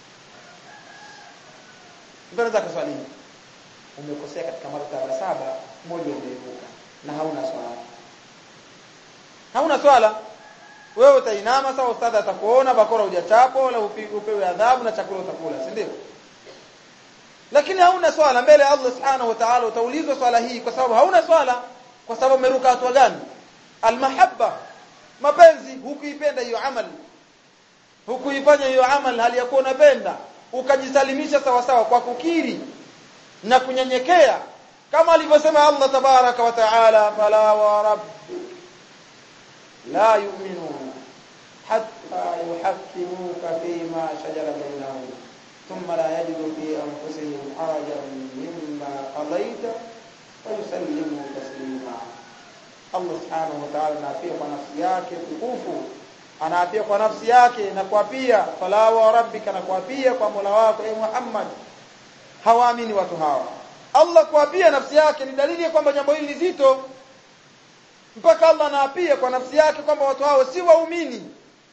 mbona za kuswali umekosea katika martaba saba moja umeivuka na hauna swala hauna swala wewe utainama sawa ustadhi atakuona bakora hujachapo wala upewe adhabu na chakula utakula si ndio lakini hauna swala mbele ya Allah subhanahu wa ta'ala utaulizwa swala hii kwa sababu hauna swala kwa sababu umeruka hatua gani almahabba mapenzi hukuipenda hiyo amali hukuifanya hiyo amali hali ya kuwa unapenda ukajisalimisha sawa sawa kwa kukiri na kunyenyekea kama alivyosema Allah tabaraka wa taala fala wa rabbi la yu'minuna hatta yuhakkimuka fima shajara bainahum thumma la yajidu fi anfusihim harajan mimma qadaita wa yusallimu taslima Allah subhanahu wa ta'ala anaapia kwa nafsi yake tukufu anaapia kwa nafsi yake na kuapia fala wa rabbika na kuapia kwa Mola wako e Muhammad hawaamini watu hawa Allah kuapia nafsi yake ni dalili ya kwamba jambo hili ni zito mpaka Allah anaapia kwa nafsi yake kwamba watu hao si waumini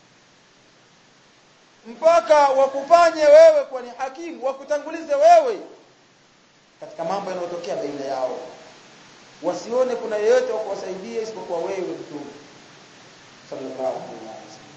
mpaka wakufanye wewe kuwa ni hakimu wakutangulize wewe katika mambo yanayotokea baina yao wasione kuna yeyote wa kuwasaidia isipokuwa wewe mtume sallallahu alaihi wasallam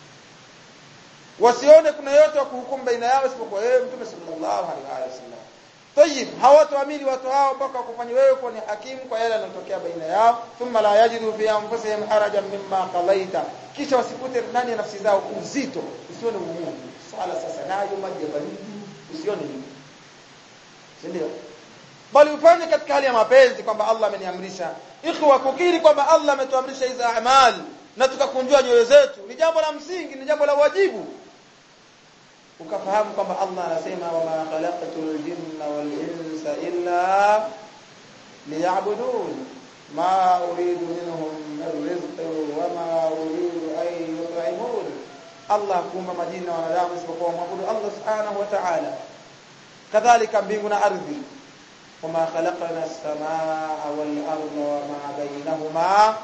wasione kuna yeyote wa kuhukumu baina yao isipokuwa wewe mtume sallallahu alaihi wasallam Tayib, hawatoamini watu hao mpaka wakufanye wewe kuwa ni hakimu kwa yale yanayotokea baina yao, thumma la yajidu fi anfusihim harajan mimma qadaita, kisha wasikute ndani ya nafsi zao uzito, usione ugumu. Swala sasa nayo maji ya baridi, usione hivi. Si ndio? Bali ufanye katika hali ya mapenzi kwamba Allah ameniamrisha. Ikhwa, kukiri kwamba Allah ametuamrisha hizo amali na tukakunjua nyoyo zetu ni jambo la msingi, ni jambo la wajibu ukafahamu kwamba Allah anasema wama khalaqatul jinna wal insa illa liya'budun ma uridu minhum min rizqin wama uridu an yut'imun Allah kuumba majini na wanadamu isipokuwa mwabudu Allah subhanahu wa ta'ala kadhalika mbingu na ardhi wama khalaqna as-samaa wal arda wama bainahuma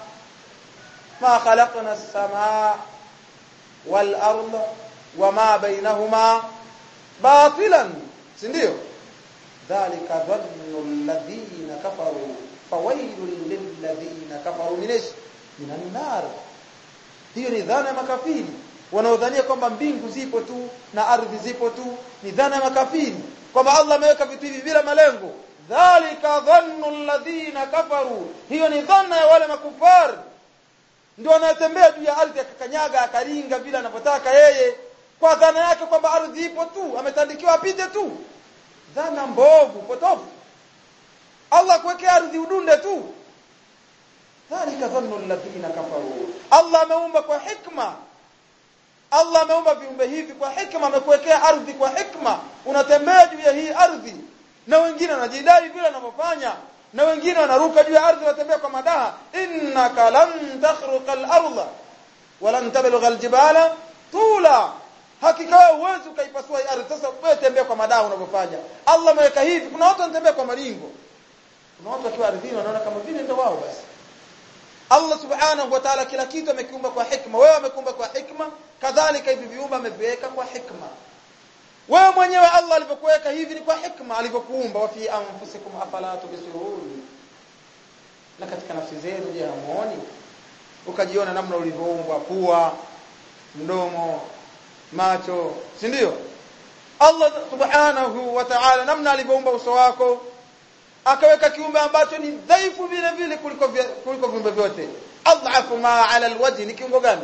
ma khalaqna as-samaa wal arda wama bainahuma batilan si ndio dhalika dhannu alladhina kafaru fawailul lilladhina kafaru min minan nar hiyo ni dhana ya makafiri wanaodhania kwamba mbingu zipo tu na ardhi zipo tu ni dhana ya makafiri kwamba Allah ameweka vitu hivi bila malengo dhalika dhannu alladhina kafaru hiyo ni dhana ya wale makufari ndio anatembea juu ya ardhi akakanyaga akaringa vile anavyotaka yeye kwa dhana yake kwamba ardhi ipo tu ametandikiwa apite tu dhana mbovu potofu Allah kuwekea ardhi udunde tu dhalika dhannu alladhina kafaru Allah ameumba kwa hikma Allah ameumba viumbe hivi kwa hikma amekuwekea ardhi kwa hikma unatembea juu ya hii ardhi na wengine wanajidai vile wanavyofanya na wengine wanaruka juu ya ardhi watembea kwa madaha innaka lan takhruqa al-ardha wa lan tablugha al-jibala tula hakika wewe huwezi ukaipasua hii ardhi sasa wewe tembea kwa madaha unavyofanya Allah ameweka hivi kuna watu wanatembea kwa maringo kuna watu wakiwa ardhini wanaona kama vile ndio wao basi Allah subhanahu wa ta'ala kila kitu amekiumba kwa hikma wewe amekiumba kwa hikma kadhalika hivi viumbe ameviweka kwa hikma wewe mwenyewe Allah alivyokuweka hivi ni kwa hikma alivyokuumba wa fi anfusikum afala tubsirun na katika nafsi zenu je hamuoni ukajiona namna ulivyoumbwa pua mdomo macho si ndio Allah subhanahu wa ta'ala namna alivyoumba uso wako akaweka kiumbe ambacho ni dhaifu vile vile kuliko kuliko viumbe vyote adhafu ma ala alwajhi ni kiungo gani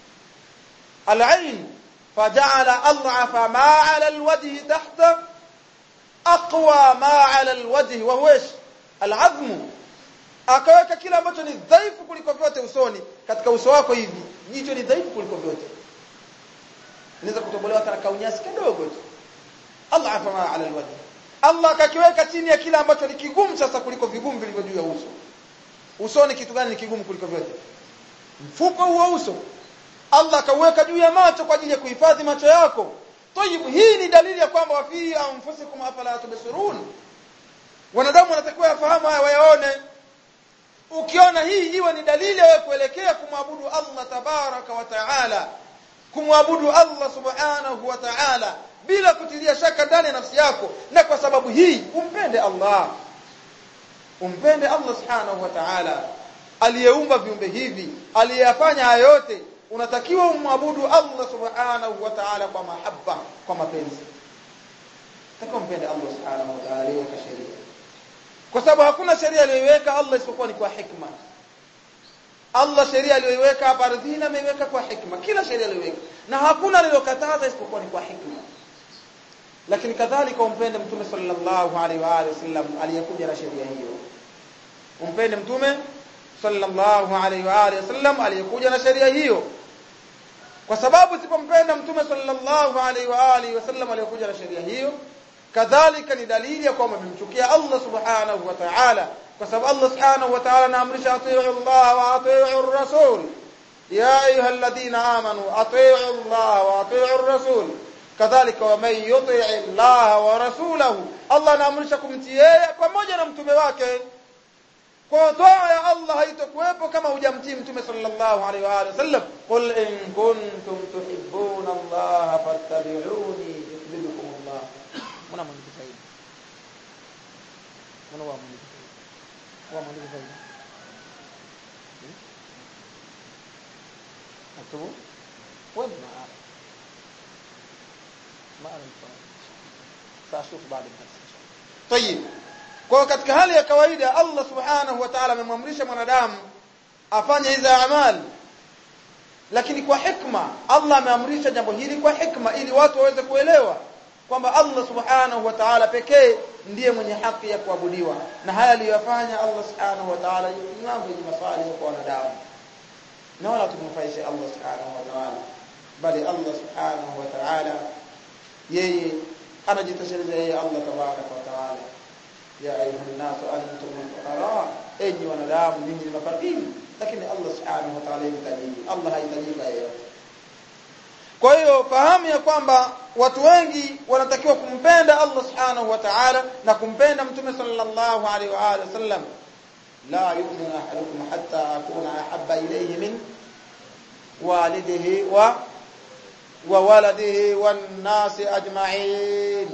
alain faja'ala adhafa ma ala alwajhi tahta aqwa ma ala alwajhi wa huwa alazmu akaweka kile ambacho ni dhaifu kuliko vyote usoni katika uso wako hivi jicho ni dhaifu kuliko vyote inaweza kutobolewa hata kaunyasi kidogo tu Allah afama ala alwajh Allah akakiweka chini ya kile ambacho ni kigumu sasa kuliko vigumu vilivyo juu ya uso usoni kitu gani ni kigumu kuliko vyote mfuko huo uso Allah akauweka juu ya macho kwa ajili ya kuhifadhi macho yako Tayib hii ni dalili ya kwamba wafi anfusikum afala tubsirun wanadamu wanatakiwa yafahamu haya wayaone ukiona hii iwe ni dalili ya kuelekea kumwabudu Allah tabaraka wa taala kumwabudu Allah subhanahu wa ta'ala bila kutilia shaka ndani ya nafsi yako na kwa sababu hii umpende Allah umpende Allah subhanahu wa ta'ala aliyeumba viumbe hivi aliyeyafanya haya yote unatakiwa umwabudu Allah subhanahu wa ta'ala kwa mahaba kwa mapenzi takiwa umpende Allah subhanahu wa ta'ala aliyeweka sheria kwa sababu hakuna sheria aliyoiweka Allah isipokuwa ni kwa hikma Allah sheria aliyoiweka hapa ardhini ameiweka kwa hikma kila sheria aliyoiweka na hakuna alilokataza isipokuwa ni kwa hikma lakini kadhalika umpende mtume sallallahu alaihi wa alihi wasallam aliyekuja na sheria hiyo umpende mtume sallallahu alaihi wa alihi wasallam aliyekuja na sheria hiyo kwa sababu usipompenda mtume sallallahu alaihi wa alihi wasallam aliyekuja na sheria hiyo kadhalika ni dalili ya kwamba umemchukia Allah subhanahu wa ta'ala kwa sababu Allah subhanahu wa ta'ala anaamrisha atii'u Allah wa atii'u ar-rasul ya ayyuhalladhina amanu atii'u Allah wa atii'u ar-rasul kadhalika wa man yuti'i Allah wa rasulahu Allah anaamrisha kumtii yeye pamoja na mtume wake kwa toa ya Allah haitakuwepo kama hujamtii mtume sallallahu alaihi wa alihi wasallam qul in kuntum tuhibbuna Allah fattabi'uni yuhibbukum Allah muna mwandiki zaidi muna wa mwandiki wa mwandiki zaidi aktubu وين ما أعرف ما أعرف سأشوف بعد الدرس إن شاء الله طيب kwa katika hali ya kawaida Allah subhanahu wa ta'ala amemwamrisha mwanadamu afanye hizo amali lakini kwa hikma Allah ameamrisha jambo hili kwa hikma ili watu waweze kuelewa kwamba Allah subhanahu wa ta'ala pekee ndiye mwenye haki ya kuabudiwa na haya aliyofanya Allah subhanahu wa ta'ala ni mambo yenye maswali kwa wanadamu na wala tumnufaishe Allah subhanahu wa ta'ala bali Allah subhanahu wa ta'ala yeye anajitosheleza yeye Allah tabaraka wa ta'ala ya ayuha nasu antum al-fuqara enyi wanadamu ninyi ni mafakiri lakini Allah subhanahu wa ta'ala yahitaji Allah hahitajika yeyote kwa hiyo fahamu ya kwamba watu wengi wanatakiwa kumpenda Allah subhanahu wa ta'ala na kumpenda mtume sallallahu alaihi wa alihi wasallam la yu'minu ahadukum hatta akuna ahabba ilayhi min walidihi wa wa waladihi wan nasi ajma'in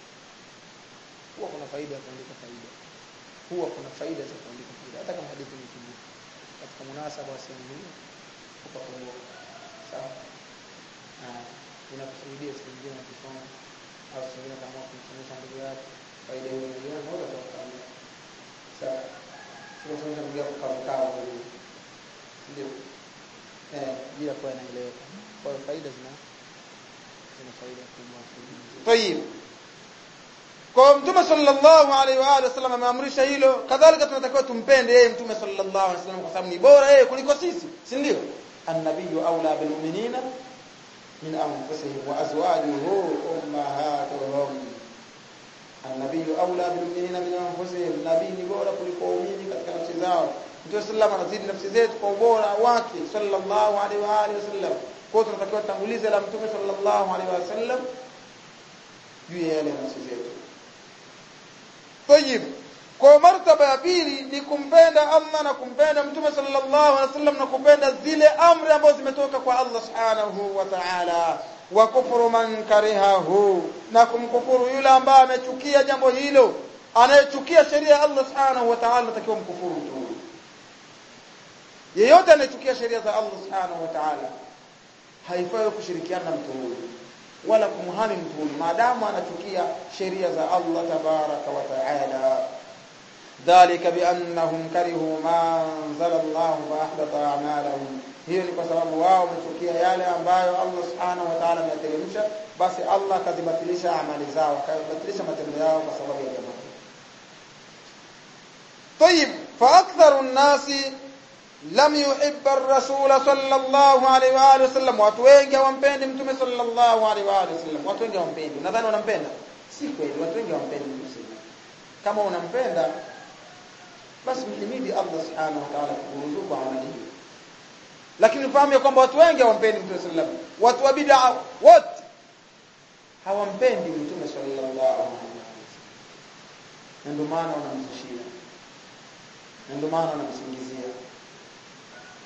huwa kuna faida ya kuandika faida huwa kuna faida za kuandika faida hata kama hadithi ni kubwa katika munasaba wa sehemu hii utakumbuka sawa na inakusaidia siku nyingine ukisoma au siku nyingine kama kumsomesha ndugu yako faida hiyo ndio moja kwa faida sawa sio kumsomesha ndugu yako kwa mkao ndio eh bila kuwa inaeleweka kwa hiyo faida zina zina faida kubwa طيب kwa mtume sallallahu alaihi wa alihi wasallam ameamrisha hilo kadhalika tunatakiwa tumpende yeye mtume sallallahu alaihi wasallam kwa sababu ni bora yeye kuliko sisi si ndio annabiyyu aula bil mu'minina min anfusihim wa azwajuhu ummahatuhum annabiyyu aula bil mu'minina min anfusihim nabii ni bora kuliko waumini katika nafsi zao mtume sallallahu anazidi nafsi zetu kwa ubora wake sallallahu alaihi wa alihi wasallam kwa tunatakiwa tangulize la mtume sallallahu alaihi wasallam juu ya yale nafsi zetu طيب kwa martaba ya pili ni kumpenda Allah na kumpenda mtume sallallahu alaihi wasallam na kupenda zile amri ambazo zimetoka kwa Allah subhanahu wa ta'ala wa kufuru man karihahu na kumkufuru yule ambaye amechukia jambo hilo anayechukia sheria ya Allah subhanahu wa ta'ala anatakiwa mkufuru tu yeyote anayechukia sheria za Allah subhanahu wa ta'ala haifai kushirikiana na mtu huyo wala kumhami mtu huyu maadamu anachukia sheria za Allah tabaraka wa taala dhalika biannahum karihu ma anzala Allah fa ahbata a'malahum hiyo ni kwa sababu wao wamechukia yale ambayo Allah subhanahu wa ta'ala ameteremsha basi Allah akadhibatilisha amali zao akadhibatilisha matendo yao kwa sababu ya jambo طيب فاكثر الناس lam yuhibba ar-rasul sallallahu alaihi wa alihi wasallam watu wengi hawampendi mtume sallallahu alaihi wa alihi wasallam watu wengi hawampendi nadhani wanampenda si kweli watu wengi hawampendi mtume kama unampenda basi mhimidi Allah subhanahu wa ta'ala kuruzuku amali hiyo lakini fahamu ya kwamba watu wengi hawampendi mtume sallallahu alaihi wasallam watu wa bid'a wote hawampendi mtume sallallahu alaihi wasallam ndio maana wanamzushia ndio maana wanamsingizia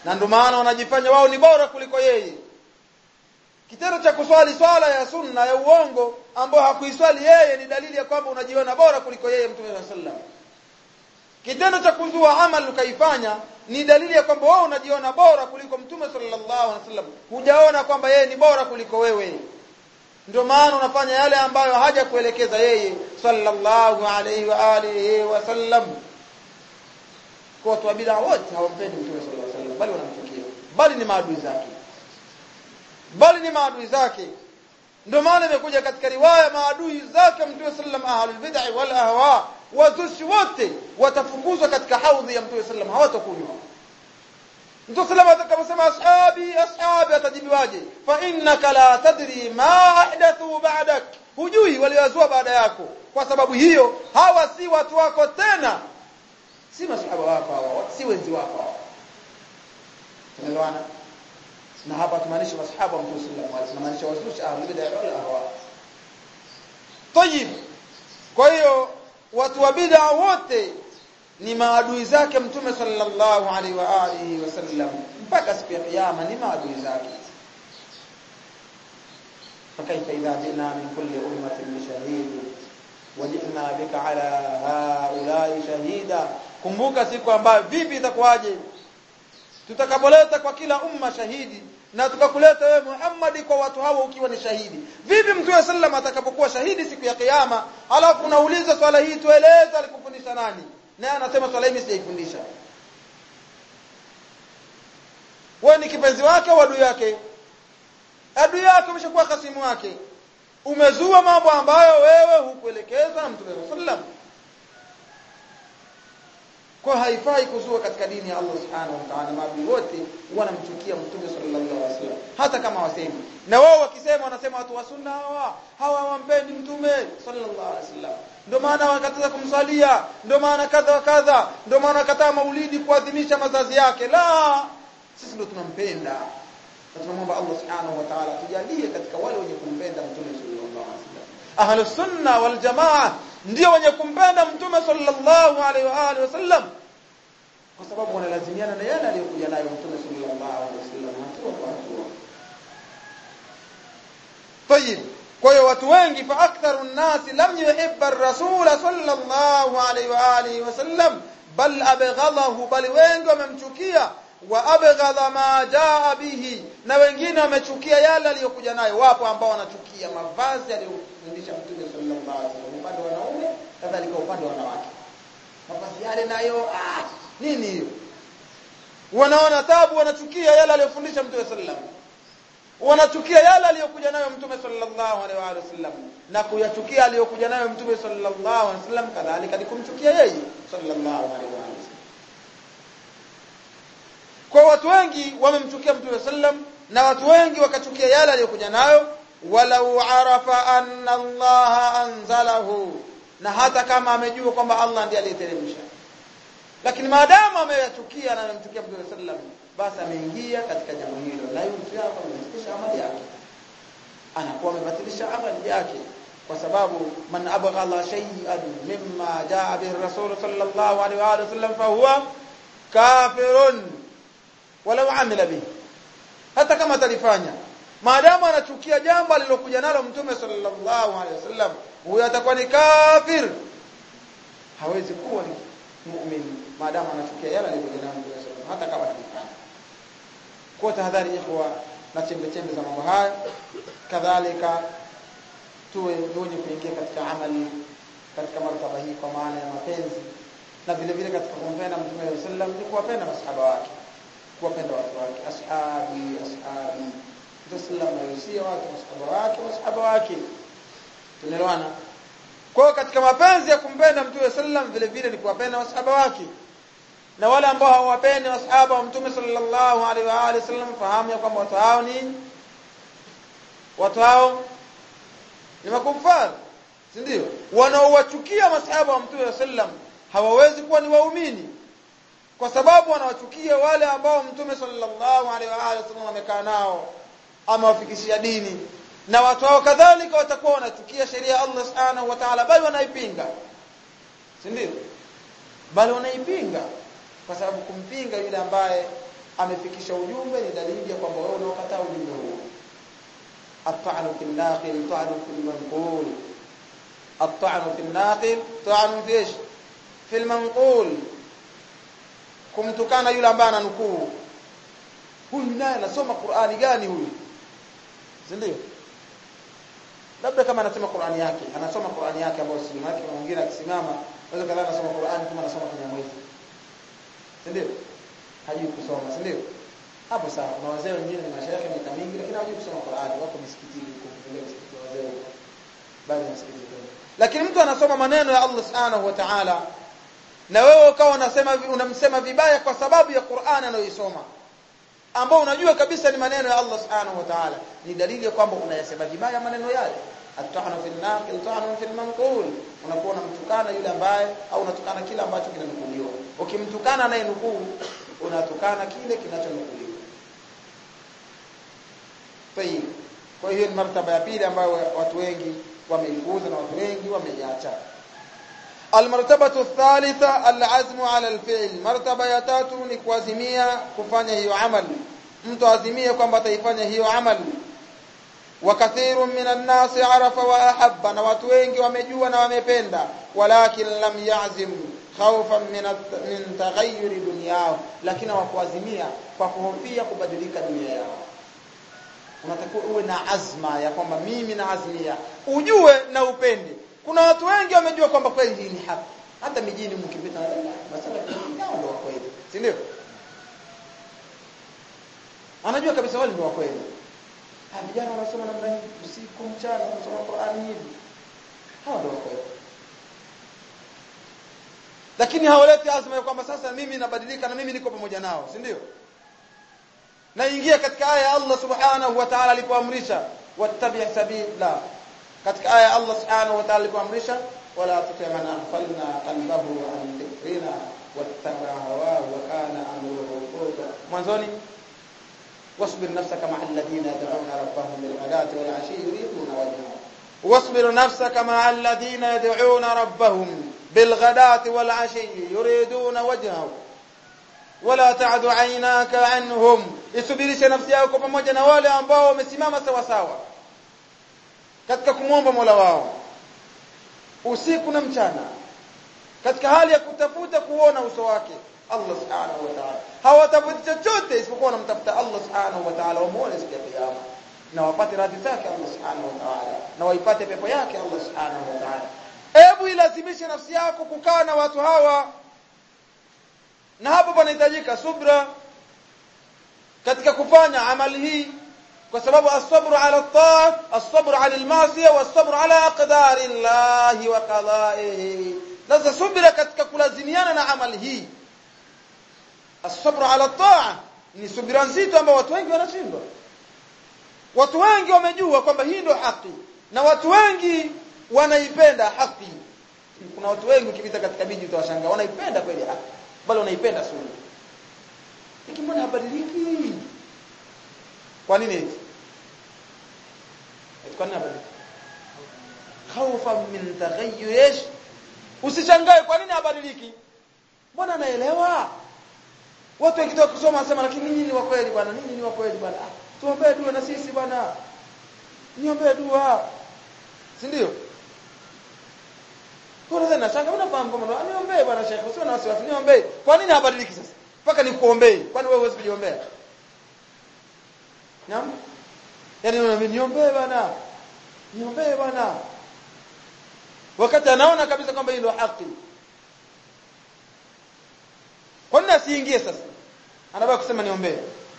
na ndio maana wanajifanya wao ni bora kuliko yeye kitendo cha kuswali swala ya sunna ya uongo ambayo hakuiswali yeye ni dalili ya kwamba unajiona bora kuliko yeye mtume sallallahu alaihi wasallam kitendo cha kuzua amal ukaifanya ni dalili ya kwamba wewe unajiona bora kuliko mtume sallallahu alaihi wasallam hujaona kwamba yeye ni bora kuliko wewe ndio maana unafanya yale ambayo haja kuelekeza yeye sallallahu alaihi wa alihi wasallam kwa watu wa bid'a wote hawampendi mtume sallallahu alaihi wasallam bali wanamchukia bali ni maadui zake bali ni maadui zake ndio maana imekuja katika riwaya maadui zake mtume sallam ahlul bid'ah wal ahwa wazushi wote watafukuzwa katika haudhi ya mtume sallam hawatakunywa mtume sallam atakaposema ashabi ashabi atajibiwaje fa innaka la tadri ma ahdathu ba'dak hujui waliozua baada yako kwa sababu hiyo hawa si watu wako tena si masahaba wako hawa si wenzi wako hawa tunaelewana na hapa tumaanisha masahaba wa Mtume sallallahu alaihi wasallam tunamaanisha wazushi ahlul bid'ah wal ahwa tayib kwa hiyo watu wa bid'a wote ni maadui zake Mtume sallallahu alaihi wa alihi wasallam mpaka siku ya kiyama ni maadui zake فكيف إذا جئنا من كل أمة بشهيد وجئنا بك على هؤلاء شهيدا kumbuka siku ambayo vipi itakuwaje tutakapoleta kwa kila umma shahidi na tukakuleta wewe Muhammad kwa watu hao ukiwa ni shahidi vipi mtume sallam atakapokuwa shahidi siku ya kiyama alafu unauliza swala hii tueleze alikufundisha nani naye anasema swala hii sijaifundisha wewe ni kipenzi wake au adui yake adui yake umeshakuwa kasimu wake umezua mambo ambayo wewe hukuelekezwa na mtume sallam kwa haifai kuzua katika dini ya Allah subhanahu wa ta'ala maadui wote wanamchukia mtume sallallahu alaihi wasallam hata kama wasemi na wao wakisema wanasema watu wa sunna hawa hawa hawampendi mtume sallallahu alaihi wasallam ndio maana wakataza kumsalia ndio maana kadha wa kadha ndio maana wakataa maulidi kuadhimisha mazazi yake la sisi ndio tunampenda na tunamwomba Allah subhanahu wa ta'ala tujalie katika wale wenye kumpenda mtume sallallahu alaihi wasallam ahlus sunna wal jamaa ndio wenye kumpenda mtume sallallahu alaihi wa alihi wasallam kwa sababu wanalazimiana na yale aliyokuja nayo mtume sallallahu alaihi wasallam hatua kwa hatua طيب kwa hiyo watu wengi fa aktharu nnasi lam yuhibba ar-rasul sallallahu alaihi wa alihi wasallam bal abghadahu bal wengi wamemchukia wa abghadha ma jaa bihi na wengine wamechukia yale aliyokuja nayo wapo ambao wanachukia mavazi aliyofundisha mtume sallallahu alaihi wasallam upande wa wanaume kadhalika upande wa wanawake mavazi yale nayo ah nini hiyo wanaona tabu wanachukia yale aliyofundisha mtume sallallahu wanachukia yale aliyokuja nayo mtume sallallahu alaihi wa sallam na kuyachukia aliyokuja nayo mtume sallallahu alaihi wasallam kadhalika ni kumchukia yeye sallallahu alaihi wa sallam kwa watu wengi wamemchukia mtume sallam na watu wengi wakachukia yale aliyokuja nayo walau arafa anna Allah anzalahu na hata kama amejua kwamba Allah ndiye aliyeteremsha lakini maadamu ameyachukia na anamchukia mtume sallam basi ameingia katika jambo hilo na hiyo mtu yako amebatilisha amali yake anakuwa amebatilisha amali yake kwa sababu man abghala shay'an mimma jaa bihi rasul sallallahu alaihi wa sallam fa huwa kafirun walau amila bihi hata kama atalifanya maadamu anachukia jambo alilokuja nalo mtume sallallahu alaihi wasallam huyo atakuwa ni kafir hawezi kuwa ni muumini maadamu anachukia yale aliyokuja nalo mtume sallallahu hata kama atalifanya kwa tahadhari ikhwa na chembe chembe za mambo haya kadhalika tuwe wenye kuingia katika amali katika martaba hii kwa maana ya mapenzi na vile vile katika kumpenda mtume sallallahu alaihi wasallam ni kuwapenda masahaba wake kuwapenda watu wake ashabi ashabi Rasulullah anahusia watu masahaba wake masahaba wake tunaelewana kwa katika mapenzi ya kumpenda mtume sallam vile vile ni kuwapenda masahaba wake na wale ambao hawapendi masahaba wa mtume sallallahu alaihi wa alihi wasallam fahamu ya kwamba watu hao ni watu hao ni makufar si ndio wanaowachukia masahaba wa mtume sallam hawawezi kuwa ni waumini kwa sababu wanawachukia wale ambao mtume sallallahu alaihi wa alihi wasallam amekaa nao amewafikishia dini na watu hao kadhalika watakuwa wanachukia sheria ya Allah subhanahu wa ta'ala bali wanaipinga si ndio bali wanaipinga kwa sababu kumpinga yule ambaye amefikisha ujumbe ni dalili ya kwamba wewe unaokataa ujumbe huo at-ta'nu fil naqil ta'nu fil manqul at-ta'nu fil naqil ta'nu fi ايش fil manqul kumtukana yule ambaye ananukuu huyu naye anasoma Qur'ani gani huyu si ndio labda kama anasema Qur'ani yake anasoma Qur'ani yake ambayo si yake mwingine akisimama unaweza kadhaa anasoma Qur'ani kama anasoma kwenye mwezi si ndio hajui kusoma si ndio hapo sawa kuna wazee wengine ni mashaikh miaka mingi lakini hawajui kusoma Qur'ani wako misikitini huko kule msikiti wa wazee bali msikiti lakini mtu anasoma maneno ya Allah subhanahu wa ta'ala na wewe ukawa unasema unamsema vibaya kwa sababu ya Qur'ani anayoisoma ambao unajua kabisa ni maneno ya Allah subhanahu wa ta'ala ni dalili ya kwamba unayasema vibaya maneno yale atahana fil naqil tahana fil manqul unakuwa unamtukana yule ambaye au unatukana kile ambacho kinanukuliwa ukimtukana naye nukuu unatukana kile kinachonukuliwa tayib kwa hiyo ni martaba ya pili ambayo watu wengi wameipuuza na watu wengi wameiacha المرتبه الثالثه العزم على الفعل مرتبه ya tatu ni kuazimia kufanya hiyo amali mtu azimie kwamba ataifanya hiyo amali وكثير من الناس عرف واحب na watu wengi wamejua na wamependa walakin lam ya'zim khawfan min min taghayyur dunyao lakini hawakuazimia kwa kuhofia kubadilika dunia yao unatakiwa uwe na azma ya kwamba mimi na azmia ujue na upende kuna watu wengi wamejua kwamba kweli hii ni haki hata mijini mkipita masala yao ndio kweli si ndio anajua kabisa wale ndio kweli vijana wanasoma namna hii usiku mchana wanasoma Qur'ani hivi hao ndio kweli lakini hawaleti azma ya kwamba sasa mimi nabadilika na mimi niko pamoja nao si ndio naingia katika aya ya Allah subhanahu wa ta'ala alipoamrisha wattabi' sabila katika aya Allah subhanahu wa ta'ala alipoamrisha wala tuti man aghfalna qalbahu an dhikrina wattaba hawahu wa kana amruhu furta mwanzoni واصبر نفسك مع الذين يدعون ربهم بالغداة والعشي يريدون وجهه واصبر نفسك مع الذين يدعون ربهم بالغداة والعشي يريدون وجهه ولا تعد عيناك عنهم isubirishe nafsi yako pamoja na wale ambao wamesimama sawa sawa katika kumwomba Mola wao usiku na mchana katika hali ya kutafuta kuona uso wake Allah subhanahu wa ta'ala hawatafuti chochote isipokuwa wanamtafuta Allah subhanahu wa ta'ala wamuone siku ya kiyama na wapate radhi zake Allah subhanahu wa ta'ala na waipate pepo yake Allah subhanahu wa ta'ala hebu ilazimishe nafsi yako kukaa na watu hawa na hapo panahitajika subra katika kufanya amali hii kwa sababu as-sabru ala at-ta'a as-sabru ala al-ma'siyah was-sabru ala aqdari Allah wa qada'ihi sasa subira katika kulazimiana na amali hii as-sabru ala at-ta'a ni subira nzito ambayo watu wengi wanashindwa watu wengi wamejua kwamba hii ndio haki na watu wengi wanaipenda haki kuna watu wengi ukipita katika miji utawashangaa wanaipenda kweli haki bali wanaipenda sunna lakini mbona habadiliki kwa nini hivi kwa nini habadiliki khawfa min taghayyur ish usishangae kwa nini habadiliki mbona naelewa watu wakitoka kusoma wanasema lakini ninyi ni wa kweli bwana ninyi ni wa kweli bwana ah, tuombee dua na sisi bwana niombee dua si ndio kwa nini nashanga unafahamu kwamba niombee bwana shekhi usio na wasiwasi niombee kwa nini habadiliki sasa mpaka nikuombee kwani wewe huwezi kujiombea Naam? Yaani unamwambia niombee bwana. Niombee bwana. Wakati anaona kabisa kwamba hilo haki. Kwa nini asiingie sasa? Anabaki kusema niombee.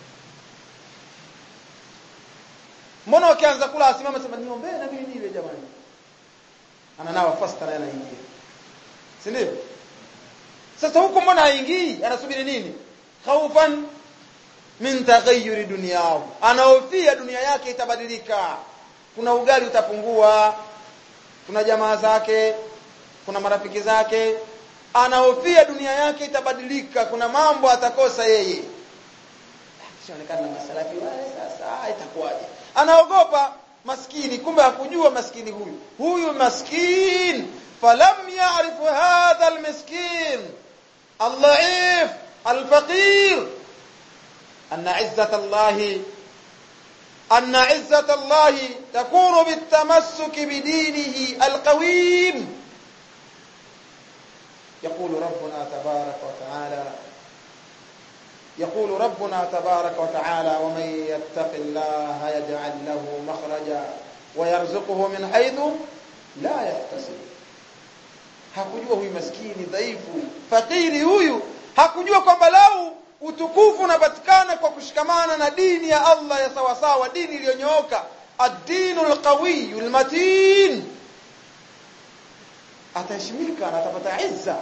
Mbona wakianza kula asimama sema niombee na mimi nile jamani. Ananawa fast na anaingia. Si ndio? Sasa huko mbona haingii? Anasubiri nini? Khaufan min taghayyuri dunyahu anahofia dunia yake itabadilika kuna ugali utapungua kuna jamaa zake kuna marafiki zake anahofia dunia yake itabadilika kuna mambo atakosa yeye sionekana na masalafi wale sasa itakuwaje anaogopa maskini kumbe hakujua maskini huyu huyu maskin falam ya'rif hadha almiskin al-dha'if al-faqir anna izzata allahi anna izzata allahi takunu bitamassuki bidinihi alqawim يقول ربنا تبارك وتعالى يقول ربنا تبارك وتعالى ومن يتق الله يجعل له مخرجا ويرزقه من حيث لا يحتسب hakujua huyu maskini dhaifu fakiri huyu hakujua kwamba lau utukufu unapatikana kwa kushikamana na dini ya Allah ya sawa sawa dini iliyonyooka ad-dinu al-qawiy al-matin ataheshimika na atapata izza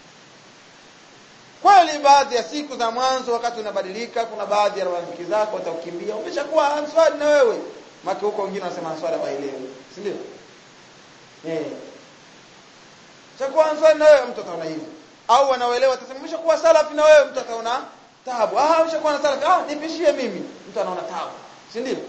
kweli baadhi ya siku za mwanzo wakati unabadilika kuna baadhi ya rafiki zako watakukimbia umeshakuwa answari na wewe maki huko wengine wanasema answari hawaelewi si ndio eh chakuwa answari na wewe mtu ataona hivi au wanaoelewa atasema umeshakuwa salafi na wewe mtu ataona taabu ah umeshakuwa na salafi ah nipishie mimi mtu anaona taabu si ndio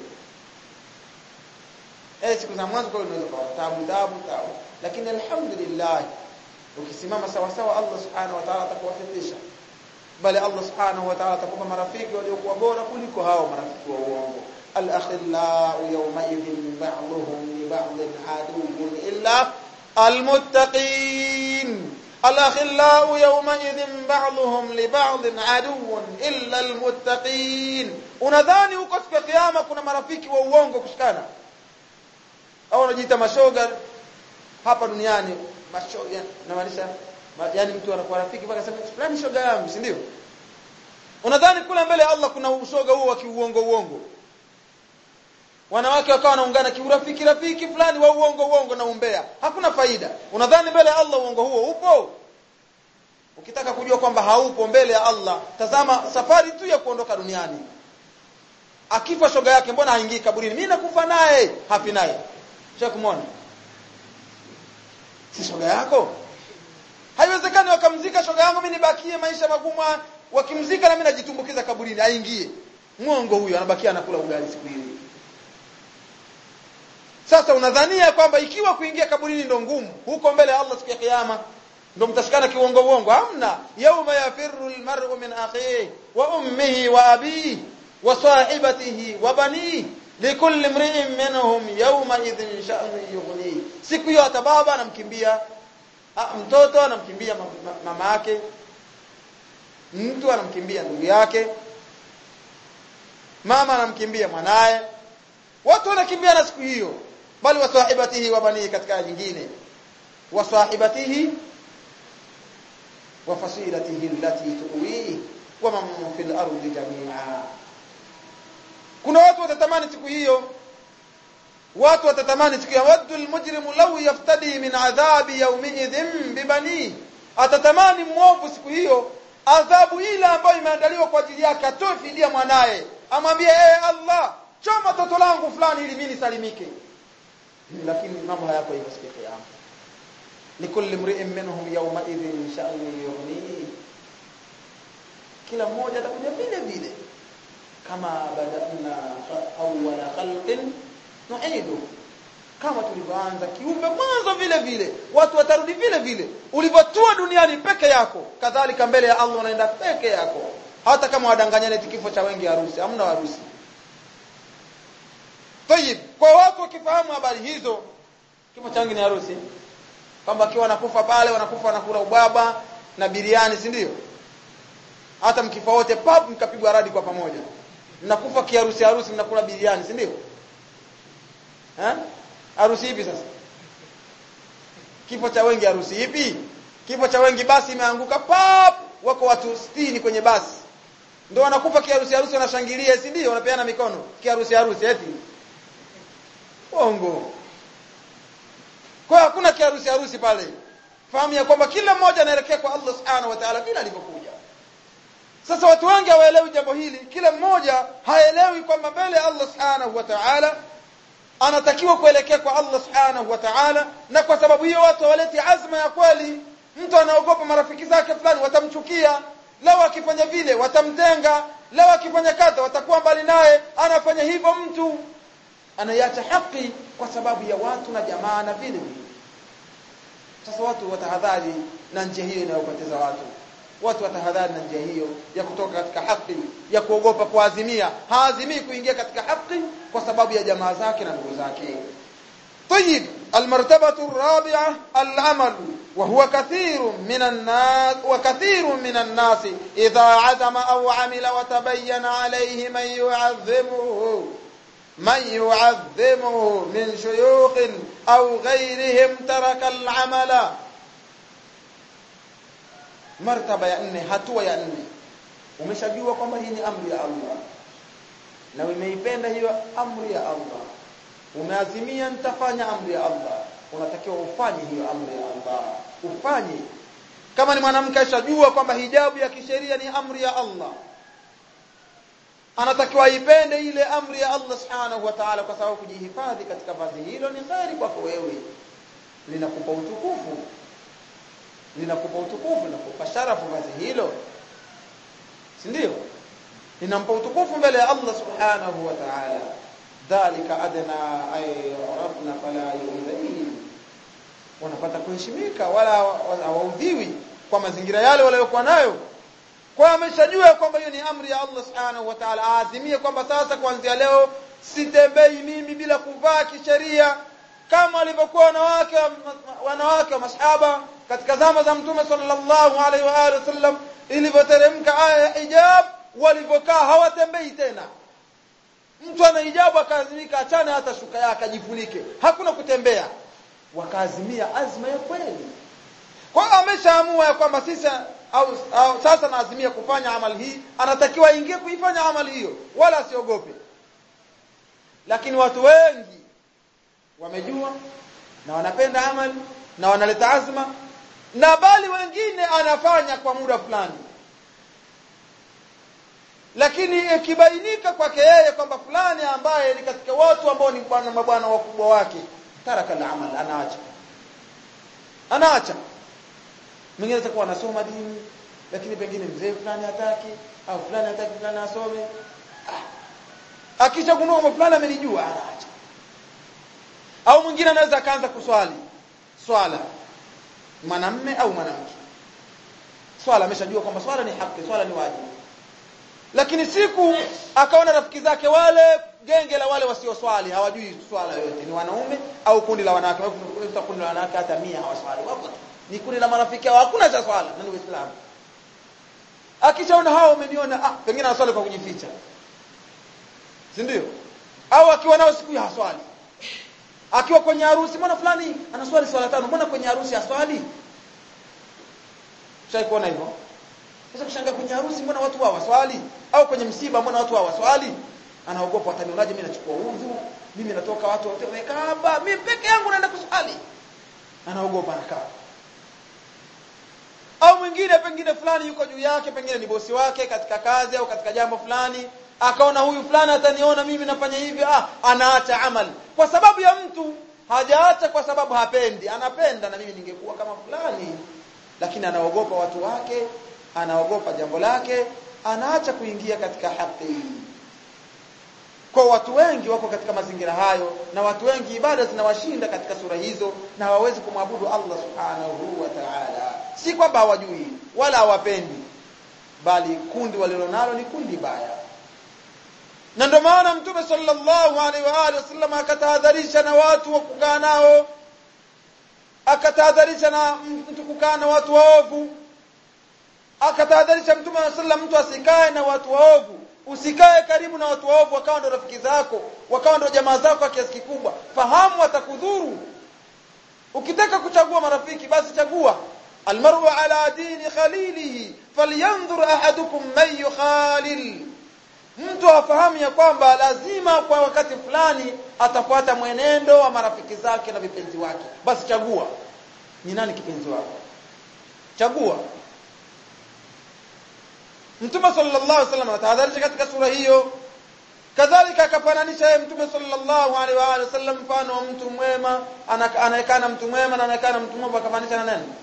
eh siku za mwanzo kwa unaweza kuwa taabu taabu taabu lakini alhamdulillah ukisimama sawa sawa Allah subhanahu wa ta'ala atakuwafikisha bali Allah subhanahu wa ta'ala atakupa marafiki waliokuwa bora kuliko hao marafiki wa uongo al-akhillau yawma idhin ba'dhum li ba'dhin aduwwun illa al-muttaqin al-akhillau yawma idhin ba'dhum li ba'dhin aduwwun illa al-muttaqin unadhani huko siku ya kiyama kuna marafiki wa uongo kushikana au unajiita mashoga hapa duniani mashoga namaanisha yani mtu anakuwa rafiki mpaka sema fulani shoga yangu si ndio unadhani kule mbele Allah kuna ushoga huo wa kiuongo uongo wanawake wakawa wanaungana kiurafiki rafiki fulani wa uongo uongo na umbea hakuna faida unadhani mbele ya Allah uongo huo upo ukitaka kujua kwamba haupo mbele ya Allah tazama safari tu ya kuondoka duniani akifa shoga yake mbona haingii kaburini mimi nakufa naye hafi naye kumwona si shoga yako haiwezekani wakamzika shoga yangu mimi nibakie maisha magumu wakimzika na mimi najitumbukiza kaburini aingie mwongo huyo anabakia anakula ugali siku ile sasa unadhania kwamba ikiwa kuingia kaburini ndo ngumu huko mbele ya Allah siku ya kiyama ndo mtashikana kiuongo uongo hamna yauma yafirru almar'u min akhihi wa ummihi wa abihi wa sahibatihi wa banihi likulli mri'in minhum yawma idhin sha'nu yughni siku hiyo hata baba anamkimbia mtoto anamkimbia mama yake mtu anamkimbia ndugu yake mama anamkimbia mwanaye watu wanakimbia na siku hiyo bali wasahibatihi wa bani katika nyingine wasahibatihi wa fasilatihi allati tuwi wa man fil ardi jami'a kuna watu watatamani siku hiyo watu watatamani siku ya waddu almujrimu law yaftadi min adhabi yawmiidhin bibani atatamani mwovu siku hiyo adhabu ile ambayo imeandaliwa kwa ajili yake atoe fidia mwanaye amwambie ee Allah choma toto langu fulani ili mimi nisalimike lakini mambo hayako hivyo siku ya kiyama likulli mri'in minhum yawma idhin sha'nu yughni kila mmoja atakuja vile vile kama badana awwala khalqin nu'idu kama tulivyoanza kiumbe mwanzo vile vile watu watarudi vile vile ulivyotua duniani peke yako kadhalika mbele ya Allah unaenda peke yako hata kama wadanganyane kifo cha wengi harusi hamna harusi Tayib, kwa watu wakifahamu habari hizo kifo cha wengi ni harusi kwamba akiwa wanakufa pale wanakufa wanakula ubaba na biriani si ndio hata mkifa wote pap mkapigwa radi kwa pamoja mnakufa kiharusi harusi mnakula biriani si ndio eh harusi ipi sasa kifo cha wengi harusi ipi kifo cha wengi basi imeanguka pap wako watu 60 kwenye basi ndio wanakufa kiharusi harusi wanashangilia si ndio wanapeana mikono kiharusi harusi eti ongo kwa hakuna kiharusi harusi pale fahamu ya kwamba kila mmoja anaelekea kwa Allah subhanahu wa ta'ala bila alivyokuja sasa watu wengi hawaelewi jambo hili kila mmoja haelewi kwamba mbele ya Allah subhanahu wa ta'ala anatakiwa kuelekea kwa Allah subhanahu wa ta'ala na kwa sababu hiyo watu hawaleti azma ya kweli mtu anaogopa marafiki zake fulani watamchukia lao akifanya vile watamtenga lao akifanya kadha watakuwa mbali naye anafanya hivyo mtu anaiacha haki kwa sababu ya watu na jamaa na vile vile sasa watu watahadhari na njia hiyo inayopoteza watu watu watahadhari na njia hiyo ya kutoka katika haki ya kuogopa kuazimia haazimii kuingia katika haki kwa sababu ya jamaa zake na ndugu zake طيب المرتبة الرابعة العمل وهو كثير من الناس وكثير من الناس إذا عزم أو عمل وتبين عليه من يعظمه من يعظمه من شيوخ أو غيرهم ترك العمل martaba ya nne hatua ya nne umeshajua kwamba hii ni amri ya Allah na umeipenda hiyo amri ya Allah umeazimia nitafanya amri ya Allah unatakiwa ufanye hiyo amri ya Allah ufanye kama ni mwanamke ashajua kwamba hijabu ya kisheria ni amri ya Allah anatakiwa aipende ile amri ya Allah subhanahu wa ta'ala kwa sababu kujihifadhi katika vazi hilo ni kheri kwako wewe linakupa utukufu linakupa utukufu linakupa sharafu vazi hilo si ndio linampa utukufu mbele ya Allah subhanahu wa ta'ala dhalika adna ay rabbna fala yu'dhihim wanapata kuheshimika wala hawaudhiwi kwa mazingira yale waliokuwa nayo kwa ameshajua kwamba hiyo ni amri ya Allah subhanahu wa ta'ala aazimie kwamba sasa kuanzia leo sitembei mimi bila kuvaa kisheria kama walivyokuwa wanawake wanawake wa masahaba katika zama za mtume sallallahu alaihi wa alihi wasallam ilivyoteremka aya ya hijab walivyokaa hawatembei tena mtu ana hijabu akaazimika achane hata shuka yake ajifunike hakuna kutembea wakaazimia azma ya kweli kwa hiyo ameshaamua ya kwamba sisi au, au sasa naazimia kufanya amali hii anatakiwa aingie kuifanya amali hiyo wala asiogope lakini watu wengi wamejua na wanapenda amali na wanaleta azma na bali wengine anafanya kwa muda fulani lakini ikibainika kwake yeye kwamba fulani ambaye ni katika watu ambao ni bwana mabwana wakubwa wake taraka al-amal anaacha anaacha mwingine atakuwa anasoma dini lakini pengine mzee fulani hataki au fulani hataki fulani asome ah. akishagundua kwamba fulani amenijua anaacha au mwingine anaweza akaanza kuswali swala mwanamme au mwanamke swala ameshajua kwamba swala ni haki swala ni wajibu lakini siku akaona rafiki zake wale genge la wale wasioswali hawajui swala yote ni wanaume au kundi la wanawake au kundi la wanawake hata 100 hawaswali wapo ni kundi la marafiki hao hakuna cha swala na ni uislamu akishaona hao umeniona ah pengine anaswali kwa kujificha si ndio au akiwa nao siku ya haswali akiwa kwenye harusi mbona fulani anaswali swala tano mbona kwenye harusi aswali Shai kuona hivyo sasa kushangaa kwenye harusi mbona watu hawaswali au kwenye msiba mbona watu hawaswali anaogopa watanionaje mimi nachukua udhu mimi natoka watu wote wamekaa hapa mimi peke yangu naenda kuswali anaogopa anakaa au mwingine pengine fulani yuko juu yake pengine ni bosi wake katika kazi au katika jambo fulani akaona huyu fulani ataniona mimi nafanya hivi ah anaacha amali kwa sababu ya mtu hajaacha kwa sababu hapendi anapenda na mimi ningekuwa kama fulani lakini anaogopa watu wake anaogopa jambo lake anaacha kuingia katika haki kwa watu wengi wako katika mazingira hayo na watu wengi ibada zinawashinda katika sura hizo na hawawezi kumwabudu Allah subhanahu wa ta'ala si kwamba hawajui wala hawapendi bali kundi walilonalo ni kundi baya na ndio maana mtume sallallahu alaihi wa alihi wasallam akatahadharisha na watu wa kukaa nao akatahadharisha na mtu kukaa na watu waovu akatahadharisha mtume sallallahu mtu asikae na watu waovu usikae karibu na watu waovu wakawa ndio rafiki zako wakawa ndio jamaa zako kwa kiasi kikubwa fahamu watakudhuru ukitaka kuchagua marafiki basi chagua almar'u ala dini khalilihi falyanzur ahadukum man yukhalil mtu afahamu ya kwamba lazima kwa wakati fulani atafuata mwenendo wa marafiki zake na vipenzi wake basi chagua ni nani kipenzi wako chagua Mtume sallallahu alaihi wasallam atahadharisha katika sura hiyo kadhalika akafananisha yeye Mtume sallallahu alaihi wa alihi wasallam mfano wa mtu mwema anaekana mtu mwema na anaekana mtu mwema akafananisha na nani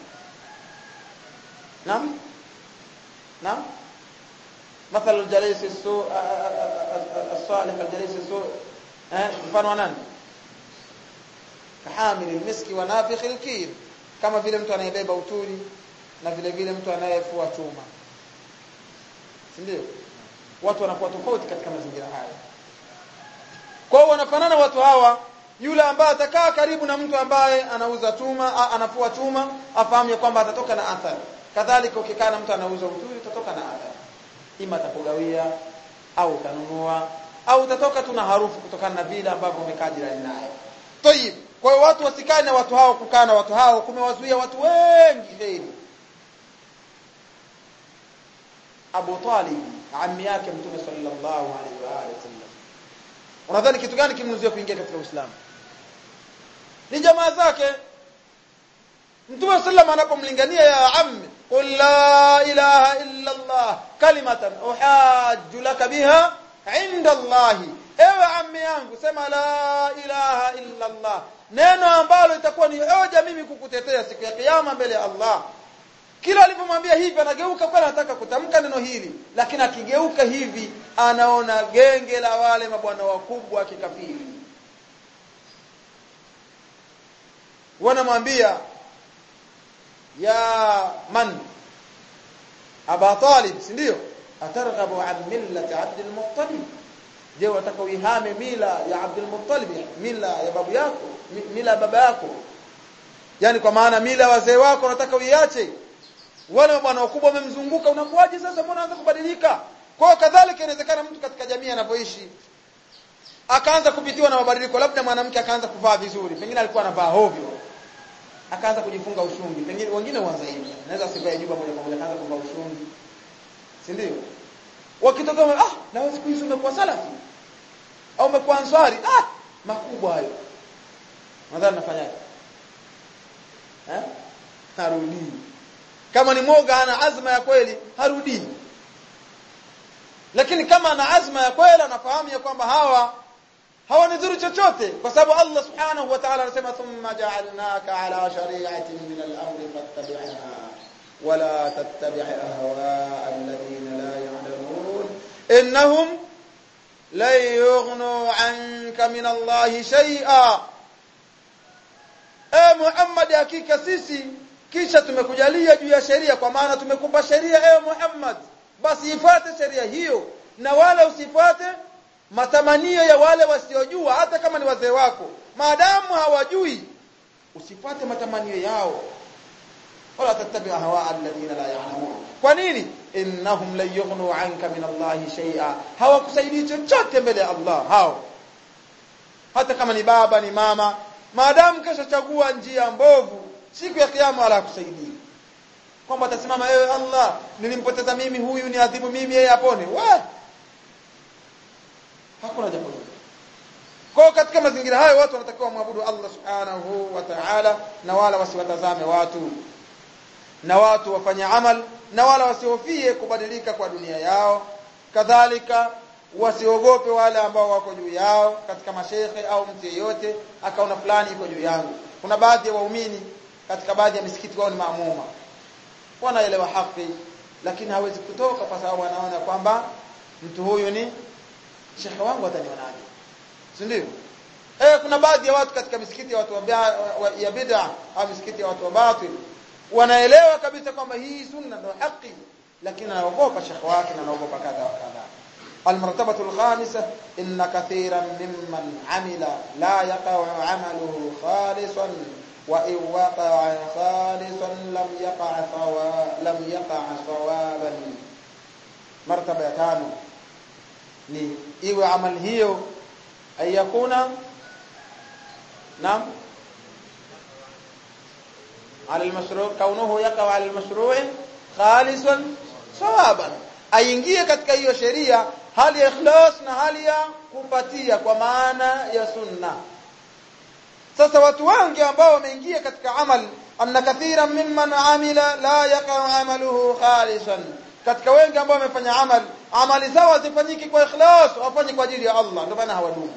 Naam Naam مثل الجليس السوء الصالح الجليس السوء mfano wa nani kahamil almiski wa nafikh alkir kama vile mtu anayebeba uturi na vile vile mtu anayefua chuma si ndio watu wanakuwa tofauti katika mazingira haya kwa hiyo wanafanana watu hawa yule ambaye atakaa karibu na mtu ambaye anauza chuma a, anafua chuma afahamu ya kwamba atatoka na athari kadhalika ukikaa na mtu anauza uturi utatoka na athari ima atakugawia au utanunua au utatoka tu na harufu kutokana na vile ambavyo umekaa jirani naye tayib kwa hiyo watu wasikae na watu hao kukaa na watu hao kumewazuia watu wengi heri Abu Talib ammi yake Mtume sallallahu alaihi wa alihi wasallam unadhani kitu gani kimnuzuia kuingia katika Uislamu ni jamaa zake Mtume sallam anapomlingania ya ammi qul la ilaha illa Allah kalimatan uhajju laka biha inda Allah ewe ammi yangu sema la ilaha illa Allah neno ambalo itakuwa ni hoja mimi kukutetea siku ya kiyama mbele ya Allah kila alipomwambia hivi anageuka kwa anataka kutamka neno hili lakini akigeuka hivi anaona genge la wale mabwana wakubwa kikafiri wanamwambia ya man Aba Talib si ndio atarghabu an millati Abd al-Muttalib je wataka uihame mila ya Abd al-Muttalib mila ya babu yako mila ya baba yako yani kwa maana mila ya wazee wako unataka uiache wale bwana wakubwa wamemzunguka unakuaje sasa mbona anaanza kubadilika kwa kadhalika inawezekana mtu katika jamii anapoishi akaanza kupitiwa na mabadiliko labda mwanamke akaanza kuvaa vizuri pengine alikuwa anavaa hovyo akaanza kujifunga ushungi pengine wengine huanza hivi naweza sivae juba moja kwa moja akaanza kuvaa ushungi si ndio wakitoka ah na wewe siku hizi umekuwa salafi au umekuwa answari ah makubwa hayo nadhani nafanyaje eh harudi kama ni moga ana azma ya kweli harudi lakini kama ana azma ya kweli anafahamu ya kwamba hawa hawanidhuru chochote kwa sababu Allah subhanahu wa ta'ala anasema thumma ja'alnaka ala shari'atin min al-amri fattabi'ha wala tattabi' ahwa'a alladhina la ya'lamun innahum la yughnu 'anka min Allah shay'a eh Muhammad hakika sisi kisha tumekujalia juu ya sheria kwa maana tumekupa sheria ewe Muhammad basi ifuate sheria hiyo na wala usifuate matamanio ya wale wasiojua hata kama ni wazee wako maadamu hawajui usifuate matamanio yao wala tattabi hawa alladhina la ya'lamun kwa nini innahum la yughnu anka min Allah shay'a hawakusaidii chochote mbele ya Allah hao hata kama ni baba ni mama maadamu kesho chagua njia mbovu siku ya kiyama wala hakusaidii kwamba atasimama ewe Allah nilimpoteza mimi huyu ni adhibu mimi yeye apone wa hakuna jambo hilo kwa katika mazingira hayo watu wanatakiwa muabudu Allah subhanahu wa ta'ala na wala wasiwatazame watu na watu wafanye amal na wala wasihofie kubadilika kwa dunia yao kadhalika wasiogope wale ambao wako juu yao katika mashekhe au mtu yeyote akaona fulani yuko juu yangu kuna baadhi ya waumini katika baadhi ya misikiti wao ni maamuma wanaelewa haki lakini hawezi kutoka kwa sababu anaona kwamba mtu huyu ni shekhe wangu atanionaje si ndio eh kuna baadhi ya watu katika misikiti ya watu wa, wa ya bid'a au misikiti ya watu wa batil wanaelewa kabisa kwamba hii sunna ndio haki lakini anaogopa shekhe wake na anaogopa kadha wa kadha المرتبة الخامسة إن كثيرا ممن عمل لا يقع عمله خالصا وإن وقع خالصا لم يقع ثواب لم يقع ثوابا مرتبة ya tano ni iwe amali hiyo ayakuna naam على المشروع كونه يقع على المشروع خالصا ثوابا aingie katika hiyo sheria hali ya ikhlas na hali ya kupatia kwa maana ya sunna sasa watu wengi ambao wameingia katika amal anna kathira mimman amila la yaqa amaluhu khalisan katika wengi ambao wamefanya amal amali zao hazifanyiki kwa ikhlas wafanye kwa ajili ya Allah ndio maana hawadumu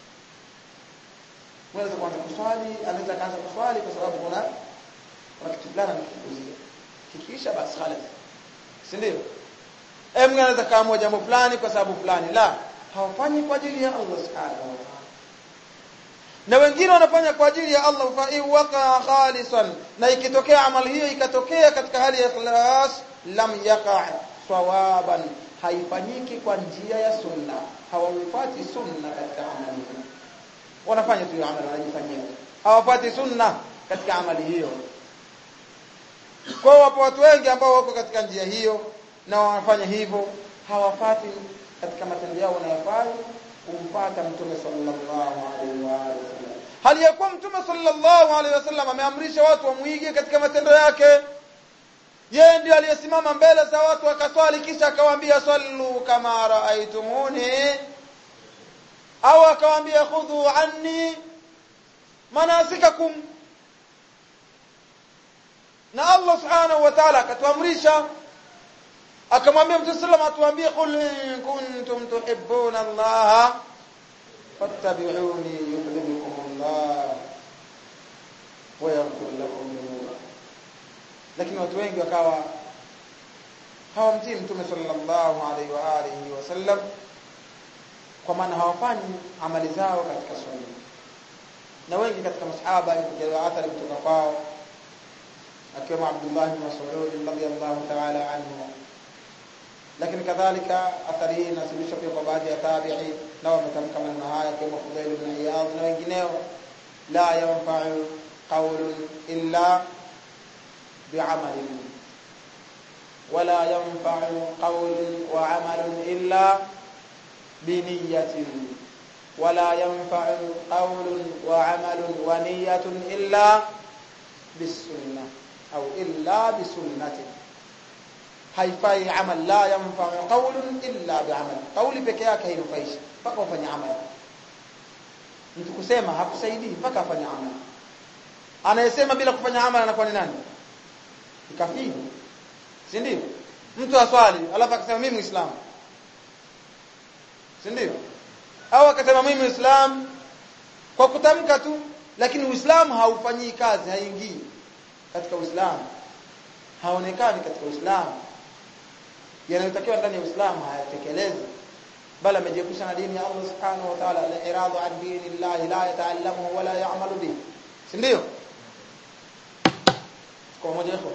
unaweza kuanza kuswali anaweza kaanza kuswali kwa sababu kuna kuna kitu fulani anakikuzia kikiisha basi khalas si ndio eh mwingine anaweza kaamua jambo fulani kwa sababu fulani la hawafanyi kwa ajili ya Allah subhanahu wa ta'ala na wengine wanafanya kwa ajili ya Allah fa in waqa khalisan na ikitokea amali hiyo ikatokea katika hali ya ikhlas lam yaqa sawaban haifanyiki kwa njia ya sunna hawaifuati sunna katika amali hiyo wanafanya tu amali wanajifanyia hawapati sunna katika amali hiyo kwa wapo watu wengi ambao wako katika njia hiyo na wanafanya hivyo hawafati katika matendo yao wanayofanya kumpata mtume sallallahu alaihi wa sallam hali ya kuwa mtume sallallahu alaihi wasallam ameamrisha watu wamuige katika matendo yake yeye ndiye aliyesimama mbele za watu akaswali kisha akawaambia sallu kama raaitumuni au akawaambia khudhu anni manasikakum na Allah subhanahu wa ta'ala akatuamrisha akamwambia mtume sallam atuambie qul in kuntum tuhibbuna Allah fattabi'uni yuhibbukum Allah wa yaghfir lakum dhunubakum lakini watu wengi wakawa hawamtii mtume sallallahu alaihi wa alihi wasallam kwa maana hawafanyi amali zao katika sunna na wengi katika masahaba ikijaliwa athari kutoka kwao akiwemo Abdullah bin Mas'ud radhiyallahu ta'ala anhu lakini kadhalika athari hii inasibishwa pia kwa baadhi ya tabi'i na wametamka maneno haya kama Fudail ibn Iyad na wengineo la yanfa'u qawlun illa bi'amalin wala yanfa'u qawlun wa 'amalun illa biniyatin wala yanfa'u qawlun wa 'amalun wa niyyatun illa bisunnah au illa bisunnatin haifai amal la yanfa'u qawlun illa bi'amal qawli peke yake hainufaishi mpaka ufanye amal mtu kusema hakusaidii mpaka afanye amal anayesema bila kufanya amal anakuwa ni nani kafiri si ndio mtu aswali alafu akasema mimi muislamu si ndio au akasema mimi muislamu kwa kutamka tu lakini uislamu haufanyii kazi haingii katika uislamu haonekani katika uislamu yanayotakiwa ndani ya uislamu hayatekelezi bali amejiepusha na dini ya Allah subhanahu wa ta'ala al-iradu an dini Allah la yata'allamu wala ya'malu bihi si ndio kwa moja hapo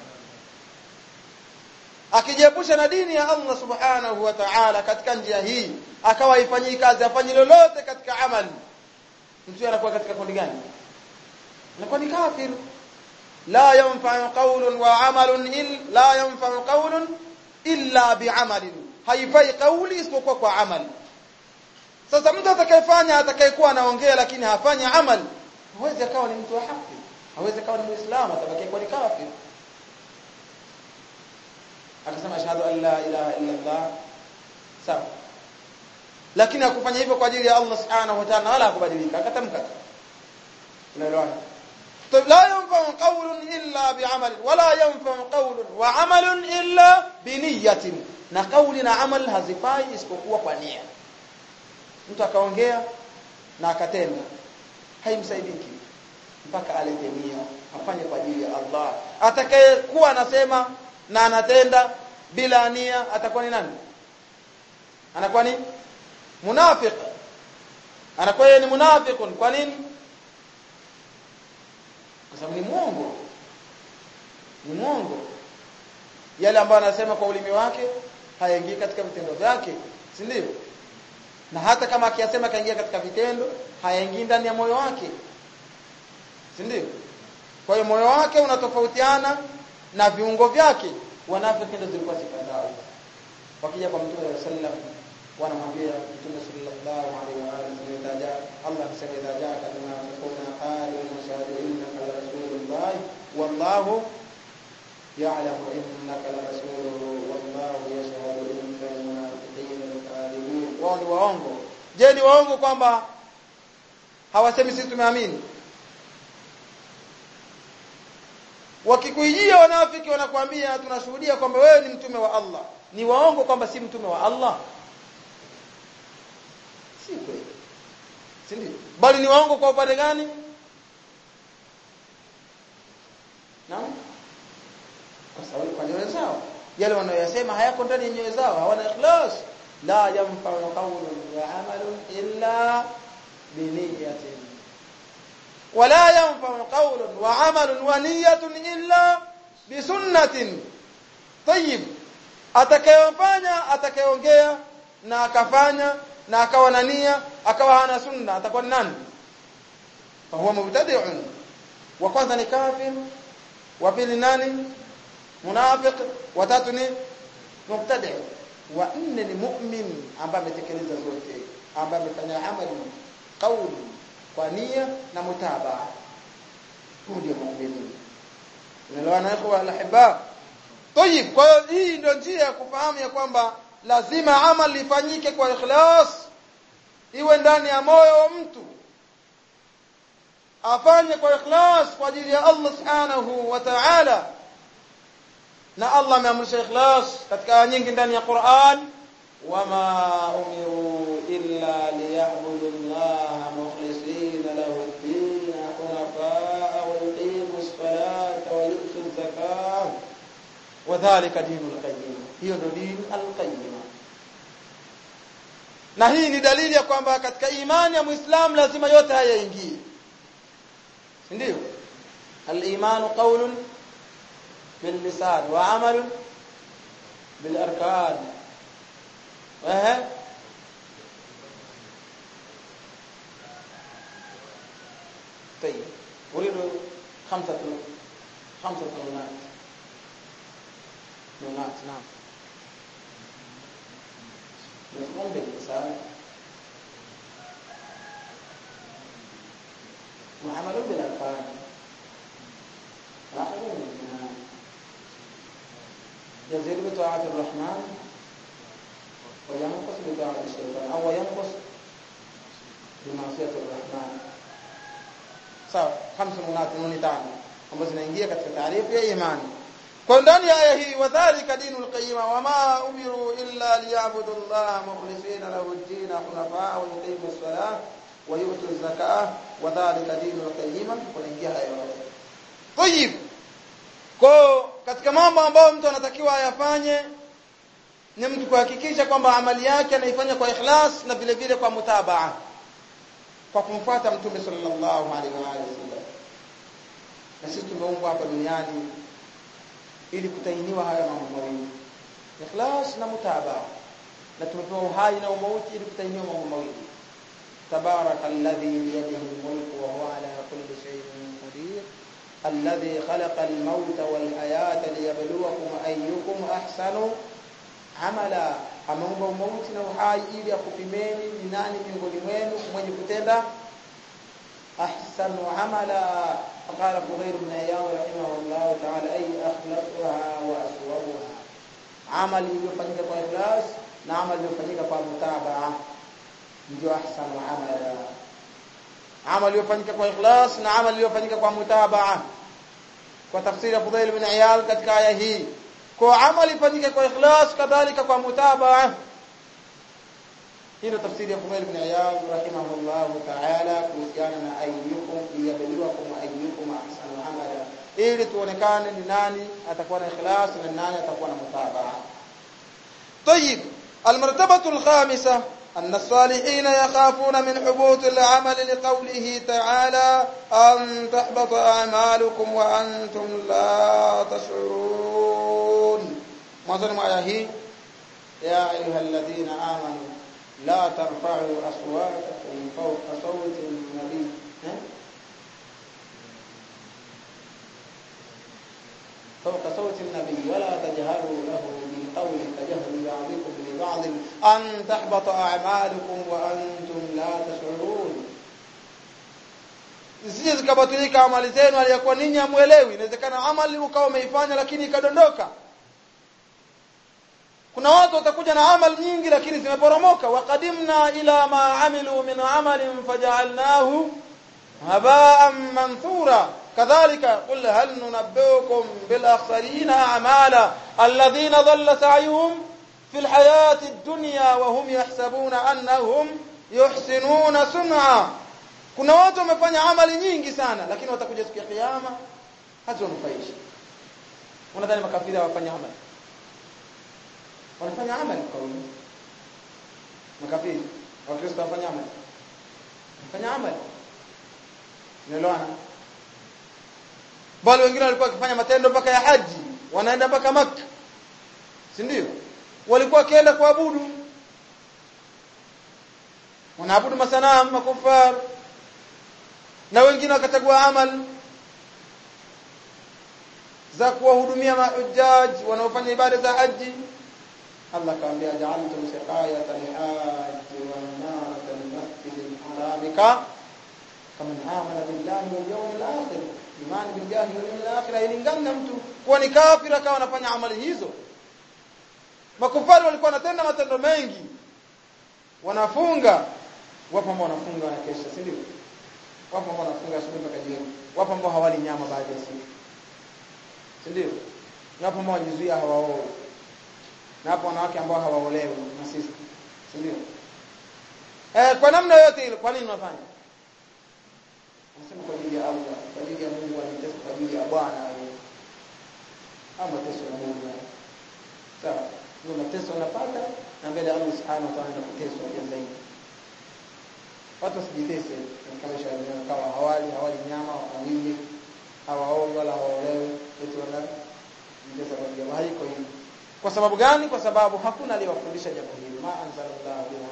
akijiepusha na dini ya Allah subhanahu wa ta'ala katika njia hii akawa haifanyii kazi afanyi lolote katika amali mtu anakuwa katika kundi gani anakuwa ni kafir la yanfa'u qawlun wa 'amalun il la yanfa'u qawlun illa bi'amalin haifai kauli isipokuwa kwa amali sasa mtu atakayefanya atakayekuwa anaongea lakini hafanyi amali hawezi akawa ni mtu wa haki hawezi akawa ni muislamu atabaki kuwa ni kafir akasema ashhadu an la ilaha illa Allah sawa lakini hakufanya hivyo kwa ajili ya Allah subhanahu wa ta'ala wala hakubadilika akatamka unaelewana لا ينفع قول إلا بعمل ولا ينفع قول وعمل إلا بنية na kauli na amal hazifai isipokuwa kwa nia mtu akaongea na akatenda haimsaidiki mpaka alete nia afanye kwa ajili ya Allah atakayekuwa anasema na anatenda bila nia atakuwa ni nani anakuwa ni munafiq anakuwa yeye ni munafiqun kwa nini kwa sababu ni mwongo ni mwongo yale ambayo anasema kwa ulimi wake hayaingii katika vitendo vyake si ndio na hata kama akiyasema kaingia katika vitendo hayaingii ndani ya moyo wake si ndio kwa hiyo moyo wake unatofautiana na viungo vyake wanafiki ndio zilikuwa sifa zao wakija kwa mtume wa sallam wanamwambia mtume sallallahu alaihi wa alihi wasallam Allah anasema idha jaaka munafiquna qalu nashhadu innaka la rasulullah wallahu ya'lamu innaka la rasuluhu wallahu yashhadu innal munafiqina lakadibun wao ni waongo je ni waongo kwamba hawasemi sisi tumeamini wakikuijia wanafiki wanakuambia tunashuhudia kwamba wewe ni mtume wa Allah ni waongo kwamba si mtume wa Allah si kweli si ndio bali ni waongo kwa upande gani naam kwa sababu kwa nyoyo zao yale wanayosema hayako ndani ya nyoyo zao hawana ikhlas la yanfa'u qawlun wa 'amalun illa bi niyyatin wala yanfa'u qawlun wa 'amalun wa niyyatun illa bi sunnatin tayyib atakayofanya atakayeongea na akafanya na akawa na nia akawa hana sunna atakuwa ni nani fa huwa mubtadi'un wa kwanza ni kafir wa pili nani munafiq wa tatu ni mubtadi' wa nne ni mu'min ambaye ametekeleza zote ambaye amefanya amali kauli kwa nia na mutabaa huyo ndio muumini unaelewana ikhwa alahibab Tayib, kwa hiyo hii ndio njia ya kufahamu ya kwamba lazima amali ifanyike kwa ikhlas, iwe ndani ya moyo wa mtu, afanye kwa ikhlas kwa ajili ya Allah subhanahu wa ta'ala. Na Allah ameamrisha ikhlas katika aya nyingi ndani ya Qur'an, wama umiru illa liya'budu Allah mukhlisina lahu ad-din hunafa wa yuqimu as-salata wa yu'tu az-zakata wadhalika dinul qayyim hiyo ndio dini al-qayyim na hii ni dalili ya kwamba katika imani ya muislam lazima yote haya yaingie si ndio al-iman qawlun bil lisan wa amalun bil arkan eh طيب اريد خمسه خمسه كلمات نونات نعم مفهوم باللسان وعمل بالأركان وعمل بالجنان يزيد بطاعة الرحمن وينقص بطاعة الشيطان أو ينقص بمعصية الرحمن sawa khamsu munati nuni tano ambazo zinaingia katika taarifu ya imani kwa ndani ya aya hii wadhālika dinul qayyima wama umiru illa liya'budu Allah mukhlisina lahu ad-din hunafa wa yuqimu as-salah wa yu'tu az-zakah wadhālika dinul qayyima kunaingia haya yote tayib kwa katika mambo ambayo mtu anatakiwa ayafanye ni mtu kuhakikisha kwamba amali yake anaifanya kwa ikhlas na vile vile kwa mutabaa kwa kumfuata mtume sallallahu alaihi wa alihi wasallam na sisi tumeumbwa hapa duniani ili kutainiwa haya mambo mawili ikhlas na mutabaa na tumepewa uhai na umauti ili kutainiwa mambo mawili تبارك الذي بيده الملك وهو على كل شيء قدير الذي خلق الموت والحياة ليبلوكم أيكم أحسن عملا ameumba umauti na uhai ili akupimeni ni nani miongoni mwenu mwenye kutenda ahsanu amala qala Fudayl ibn Iyad rahimahullah ta'ala ay akhlasuha wa aswabuha amali iliyofanyika kwa ikhlas na amali iliyofanyika kwa mutabaa ndio ahsanu amala amali iliyofanyika kwa ikhlas na amali iliyofanyika kwa mutabaa kwa tafsiri ya Fudayl ibn Iyad katika aya hii kwa amali ifanyike kwa ikhlas kadhalika kwa mutabaa hilo tafsiri ya Fumail ibn Iyad rahimahullah ta'ala kuhusiana na ayyukum liyabluwakum ayyukum ahsanu amala ili tuonekane ni nani atakuwa na ikhlas na nani atakuwa na mutabaa طيب المرتبه الخامسه أن الصالحين يخافون من حبوط العمل لقوله تعالى أن تحبط أعمالكم وأنتم لا تشعرون mwanzoni mwa aya hii ya ayuha alladhina amanu la tarfa'u aswatakum fawqa sawti an-nabi فوق صوت النبي ولا تجهروا له بالقول كجهر بعضكم لبعض أن تحبط أعمالكم وأنتم لا تشعرون zisije zikabatilika amali zenu aliyakuwa ninyi hamuelewi inawezekana amali ukawa umeifanya lakini ikadondoka kuna watu watakuja na amali nyingi lakini zimeporomoka waqadimna ila ma amilu min amalin faj'alnahu haba'an manthura kadhalika qul hal nunabbiukum bil akhsarina a'mala alladhina dhalla sa'yuhum fil hayati ad-dunya wa hum yahsabuna annahum yuhsinuna sun'a kuna watu wamefanya amali nyingi sana lakini watakuja siku ya kiyama haziwanufaishi unadhani makafiri hawafanya amali wanafanya amali kwa wingi makafiri wakristo wanafanya amali wanafanya amali unaelewana bali wengine walikuwa wakifanya matendo mpaka ya haji wanaenda mpaka maka si ndio walikuwa wakienda kuabudu wanaabudu masanamu makufar na wengine wakachagua amal za kuwahudumia mahujjaj wanaofanya ibada za haji Allah kaambia ja'altum siqayata al-hajj wa imarata al-masjid al-haram ka kama amana billahi wal yawmil akhir imani billahi wal yawmil akhir ilingana mtu kuwa ni kafir akawa anafanya amali hizo makufari walikuwa wanatenda matendo mengi wanafunga wapo ambao wanafunga na kesha si ndio wapo ambao wanafunga asubuhi mpaka jioni wapo ambao hawali nyama baada ya siku si ndio na wapo ambao wajizuia hawaoe na hapo wanawake ambao hawaolewi na sisi si ndio eh kwa namna yote ile kwa nini unafanya Anasema kwa ajili ya Allah, kwa ajili ya Mungu anitesa kwa ajili ya Bwana yeye. Ama mateso ya Mungu. Sawa. Ndio mateso unapata na mbele Allah Subhanahu wa Ta'ala anakuteswa pia zaidi. Watu wasijitese katika maisha yao kama hawali hawali nyama hawali hawaoi wala hawaolewi eti wana mtesa kwa ajili ya haiko hivi. Kwa sababu gani? Kwa sababu hakuna aliyewafundisha jambo hili. Ma anzalallahu bihi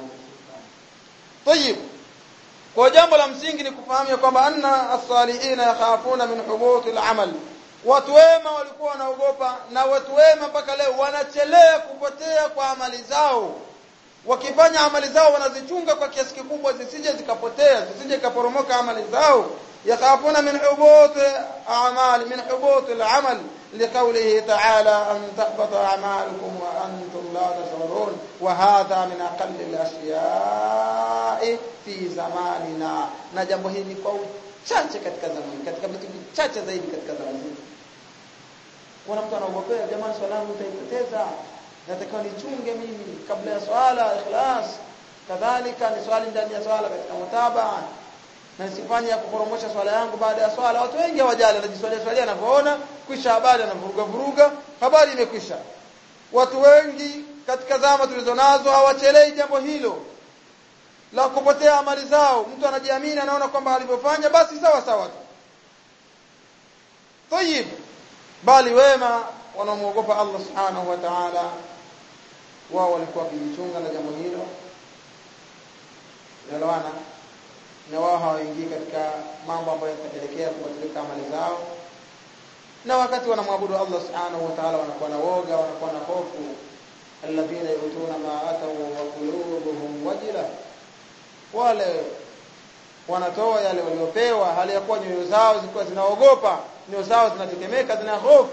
Tayib. Kwa jambo la msingi ni kufahamu kwamba anna as-salihina yakhafuna min hubuti al-amal. Watu wema walikuwa wanaogopa na watu wema mpaka leo wanachelea kupotea kwa amali zao. Wakifanya amali zao wanazichunga kwa kiasi kikubwa zisije zikapotea, zisije kaporomoka amali zao. Yakhafuna min hubuti a'mal min hubuti al-amal لقوله تعالى أن تحبط أعمالكم وأنتم لا تشعرون وهذا من أقل الأشياء في زماننا na jambo hili kwa uchache katika zamani katika vitu vichache zaidi katika zamani zetu kuna mtu anaogopea jamani swala yangu nitaipoteza natakiwa nichunge mimi kabla ya swala ikhlas kadhalika ni swali ndani ya swala katika mutaba na sifanye ya kuporomosha swala yangu baada ya swala watu wengi hawajali wanajiswalia swalia anavyoona kwisha habari anavuruga vuruga habari imekwisha watu wengi katika zama tulizonazo hawachelei jambo hilo la kupotea amali zao mtu anajiamini anaona kwamba alivyofanya basi sawa sawa tu tayib bali wema wanamuogopa Allah subhanahu wa ta'ala wao walikuwa wakijichunga na jambo hilo naloana na wao hawaingii katika mambo ambayo yatapelekea kubatilika amali zao na wakati wanamwabudu Allah subhanahu wa ta'ala wanakuwa na woga wanakuwa na hofu alladhina yutuna ma atau wa qulubuhum wajila wale wanatoa yale waliopewa hali ya kuwa nyoyo zao zilikuwa zinaogopa nyoyo zao zinatetemeka zina hofu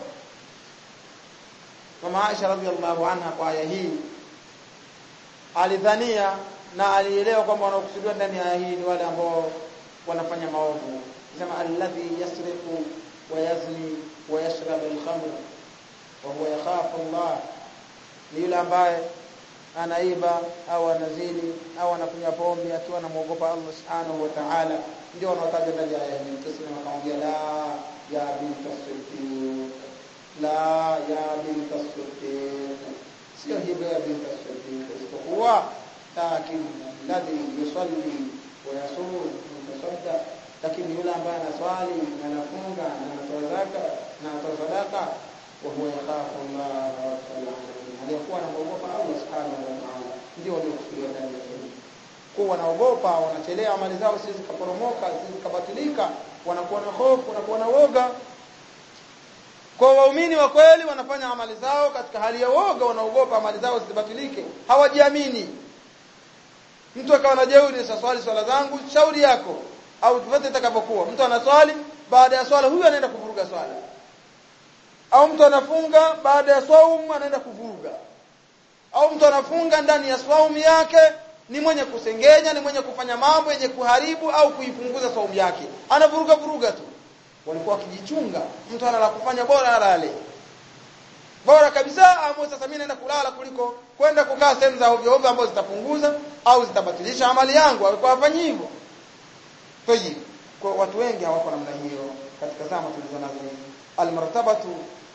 Mama Aisha radhiallahu anha kwa aya hii alidhania na alielewa kwamba wanaokusudiwa ndani ya aya hii ni wale ambao wanafanya maovu sema alladhi yasriqu wa yazni wa yashrab al-khamr wa huwa yakhafu Allah ni yule ambaye anaiba au anazini au anakunywa pombe akiwa anamuogopa Allah subhanahu wa ta'ala ndio wanaotaja ndani ya aya hii tuseme akamwambia la ya binta siddiq la ya binta siddiq sio hivyo ya binta siddiq isipokuwa lakini ladhi yusalli wa yasum mutasadda lakini yule ambaye anaswali na anafunga na anatoa zaka na anatoa sadaka wa huwa yakhafu Allah rabbul alamin aliyekuwa anaogopa Allah subhanahu wa ta'ala ndio waliokusudia ndani ya hili kwa wanaogopa wanachelea amali zao sisi zikaporomoka sisi zikabatilika wanakuwa na hofu wanakuwa na woga kwa waumini wa kweli wanafanya amali zao katika hali ya woga wanaogopa amali zao zisibatilike hawajiamini mtu akawa na jeuri sasa swali swala zangu shauri yako au tufate itakapokuwa mtu anaswali baada ya swala huyu anaenda kuvuruga swala au mtu anafunga baada ya swaumu anaenda kuvuruga au mtu anafunga ndani ya swaumu yake ni mwenye kusengenya ni mwenye kufanya mambo yenye kuharibu au kuipunguza swaumu yake anavuruga vuruga tu walikuwa wakijichunga mtu ana la kufanya bora alale bora kabisa ambapo sasa mimi naenda kulala kuliko kwenda kukaa sehemu za ovyo ovyo ambazo zitapunguza au zitabatilisha amali yangu walikuwa wafanyi hivyo Tayib. Kwa watu wengi hawako namna hiyo katika zama tulizonazo hizi. Almartabatu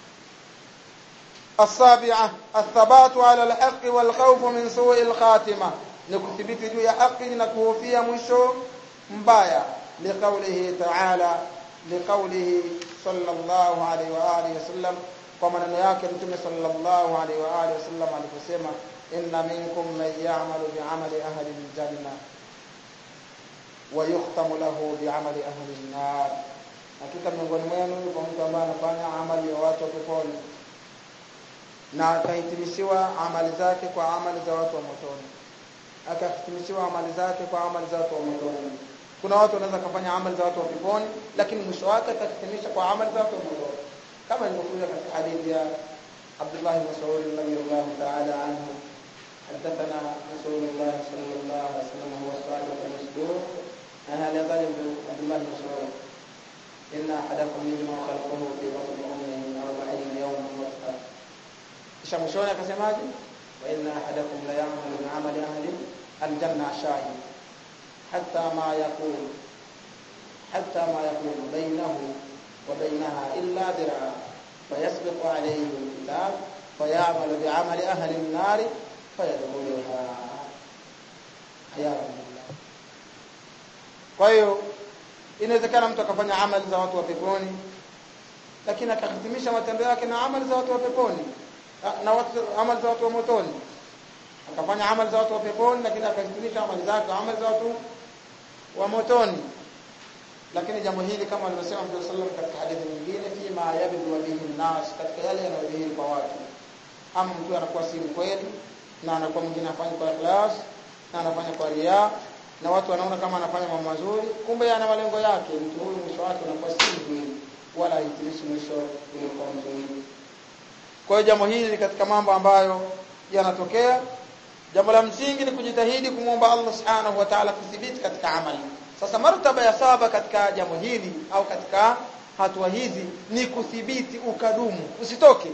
السابعة الثبات على الحق والخوف من سوء الخاتمة ni kuthibiti juu ya haki na kuhofia mwisho mbaya liqaulihi ta'ala liqaulihi sallallahu alaihi wa alihi wasallam kwa maneno yake mtume sallallahu alaihi wa alihi wasallam aliposema inna minkum man ya'malu bi'amali ahli al-janna wa yukhtamu lahu bi'amali ahli an-nar hakika miongoni mwenu yuko mtu ambaye anafanya amali ya watu wa peponi na akahitimishiwa amali zake kwa amali za watu wa motoni akahitimishiwa amali zake kwa amali za watu wa motoni kuna watu wanaweza kufanya amali za watu wa peponi lakini mwisho wake akahitimisha kwa amali za watu wa motoni kama ilivyokuja katika hadithi ya Abdullah bin Mas'ud radhiyallahu ta'ala anhu حدثنا رسول الله صلى الله عليه وسلم هو الصادق المصدوق هذا قال عبد الله بن مسعود إن أحدكم يجمع خلقه في بطن أمه أربعين يوما نطفة kisha mwishoni akasemaje wa inna ahadakum la ya'malu bi 'amali ahli al-janna shahi hatta ma yakun hatta ma yakun bainahu wa bainaha illa dir'a fayasbiqu alayhi al-kitab fayamalu bi 'amali ahli an-nar fayadkhuluha hayatullah kwa hiyo inawezekana mtu akafanya amali za watu wa peponi lakini akahitimisha matendo yake na amali za watu wa peponi na watu amali za watu wa motoni akafanya amali za watu wa peponi lakini akahitimisha amali zake amali za watu wa motoni lakini jambo hili kama alivyosema Mtume sallallahu katika hadithi nyingine fima yabdu bihi nas katika yale yanayodhihiri kwa watu ama mtu anakuwa si mkweli na anakuwa mwingine afanya kwa ikhlas na anafanya kwa ria na watu wanaona kama anafanya mambo mazuri kumbe ana malengo yake mtu huyu mwisho wake unakuwa si mzuri wala haitimishi mwisho uliokuwa mzuri kwa hiyo jambo hili katika mambo ambayo yanatokea jambo la msingi ni kujitahidi kumwomba Allah subhanahu wa ta'ala kuthibiti katika amali sasa martaba ya saba katika jambo hili au katika hatua hizi ni kuthibiti ukadumu usitoke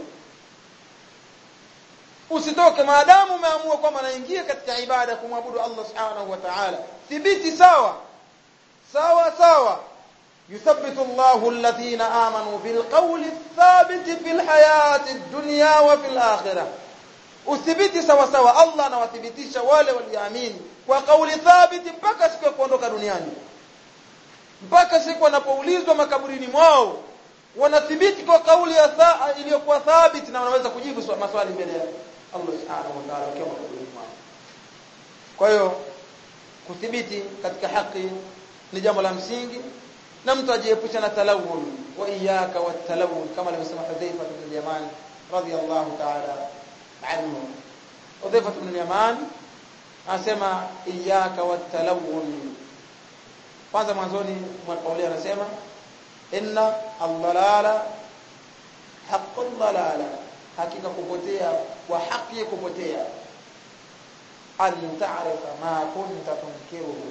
usitoke maadamu umeamua kwamba naingia katika ibada ya kumwabudu Allah subhanahu wa ta'ala thibiti sawa sawa sawa يثبت الله الذين آمنوا بالقول الثابت في الحياة الدنيا وفي الآخرة uthibiti sawa sawa Allah anawathibitisha wale walioamini kwa kauli thabiti mpaka siku ya kuondoka duniani mpaka siku wanapoulizwa makaburini mwao wanathibiti kwa kauli iliyokuwa thabiti na wanaweza kujibu maswali mbele ya Allah subhanahu wa ta'ala wakiwa makaburini mwao kwa hiyo kuthibiti katika haki ni jambo la msingi na mtu ajiepusha na talawun wa iyyaka watalawun kama alivyosema Hudhaifa ibn al-Yaman radiyallahu ta'ala anhu Hudhaifa ibn al-Yaman anasema iyyaka watalawun kwanza mwanzoni mwa kauli anasema inna ad-dalala haqqul dalala hakika kupotea wa haki kupotea an ta'rifa ma kunta tunkiruhu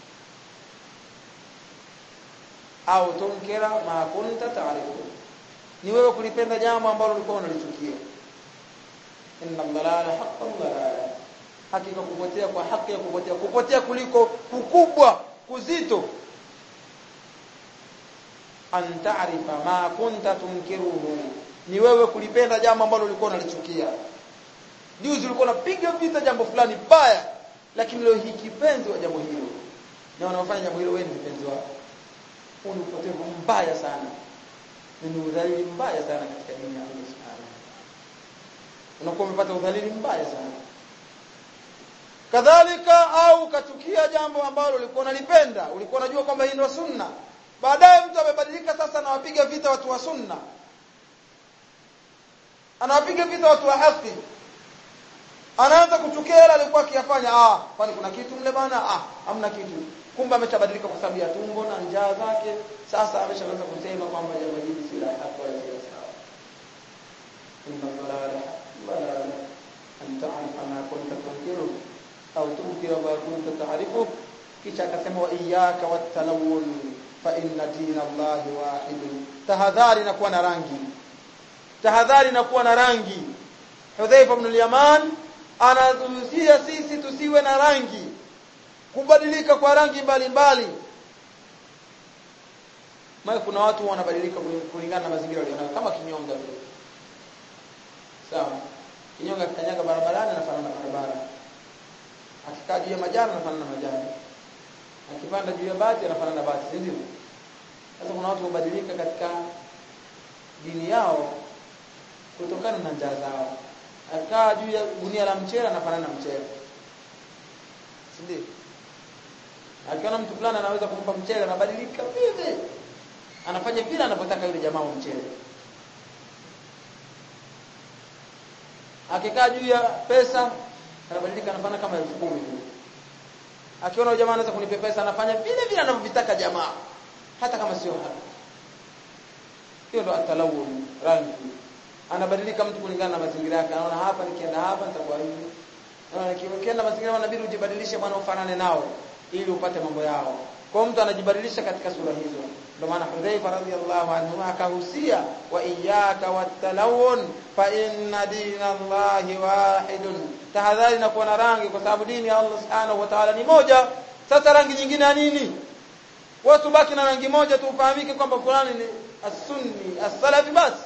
au tunkira ma kunta ta'rifu ni wewe kulipenda jambo ambalo ulikuwa unalichukia inna dhalala haqqan dhalala hakika kupotea kwa haki ya kupotea kupotea kuliko kukubwa kuzito an ta'rifa ma kunta tunkiruhu ni wewe kulipenda jambo ambalo ulikuwa unalichukia juzi ulikuwa unapiga vita jambo fulani baya lakini leo hii kipenzi wa jambo hilo na wanaofanya jambo hilo wewe ni mpenzi wako huu ni upotevu mbaya sana ni udhalili mbaya sana katika dini ya Allah subhanahu unakuwa umepata udhalili mbaya sana kadhalika au ukatukia jambo ambalo ulikuwa unalipenda ulikuwa unajua kwamba hii ndio sunna baadaye mtu amebadilika sasa anawapiga vita watu wa sunna anawapiga vita watu wa haki anaanza kuchukia yale alikuwa akiyafanya ah kwani kuna kitu mle bana ah hamna kitu kumbe ameshabadilika kwa sababu ya tumbo na njaa zake sasa ameshaanza kusema kwamba jambo hili si la haki wala si sawa inna dhalala dhalala an ta'rifa ma kunta tunkiru au tunkira ma kunta ta'rifu kisha akasema wa iyyaka watalawun fa inna dina Allahi wahid tahadhari na kuwa na rangi tahadhari na kuwa na rangi Hudhaifa ibn al-Yaman anazuia sisi tusiwe na rangi kubadilika kwa rangi mbalimbali maana kuna watu wanabadilika kulingana na mazingira walionayo kama kinyonga vile sawa kinyonga kikanyaga barabarani anafanana na barabara akikaa juu ya majani anafanana na majani akipanda juu ya bati anafanana na bati si ndio sasa kuna watu wabadilika katika dini yao kutokana na njaa zao akaa juu ya gunia la mchele anafanana na mchele si ndio akiona mtu fulani anaweza kumpa mchele anabadilika vile anafanya vile anavyotaka yule jamaa wa mchele akikaa juu ya pesa anabadilika anafanya kama elfu kumi tu akiona yule jamaa anaweza kunipa pesa anafanya vile vile anavyovitaka jamaa hata kama sio haki hiyo ndo atalawun rangi anabadilika mtu kulingana na mazingira yake anaona hapa nikienda hapa nitakuwa hivi anaona nikienda mazingira inabidi ujibadilishe bwana ufanane nao ili upate mambo yao kwa mtu anajibadilisha katika sura hizo ndio maana Hudhaifa radhiyallahu anhu akahusia wa iyyaka watalawun fa inna dina Allahi wahidun tahadhari na kuwa na rangi kwa sababu dini ya Allah subhanahu wa ta'ala ni moja sasa rangi nyingine ya nini watu baki na rangi moja tu ufahamike kwamba fulani ni as-sunni as-salafi basi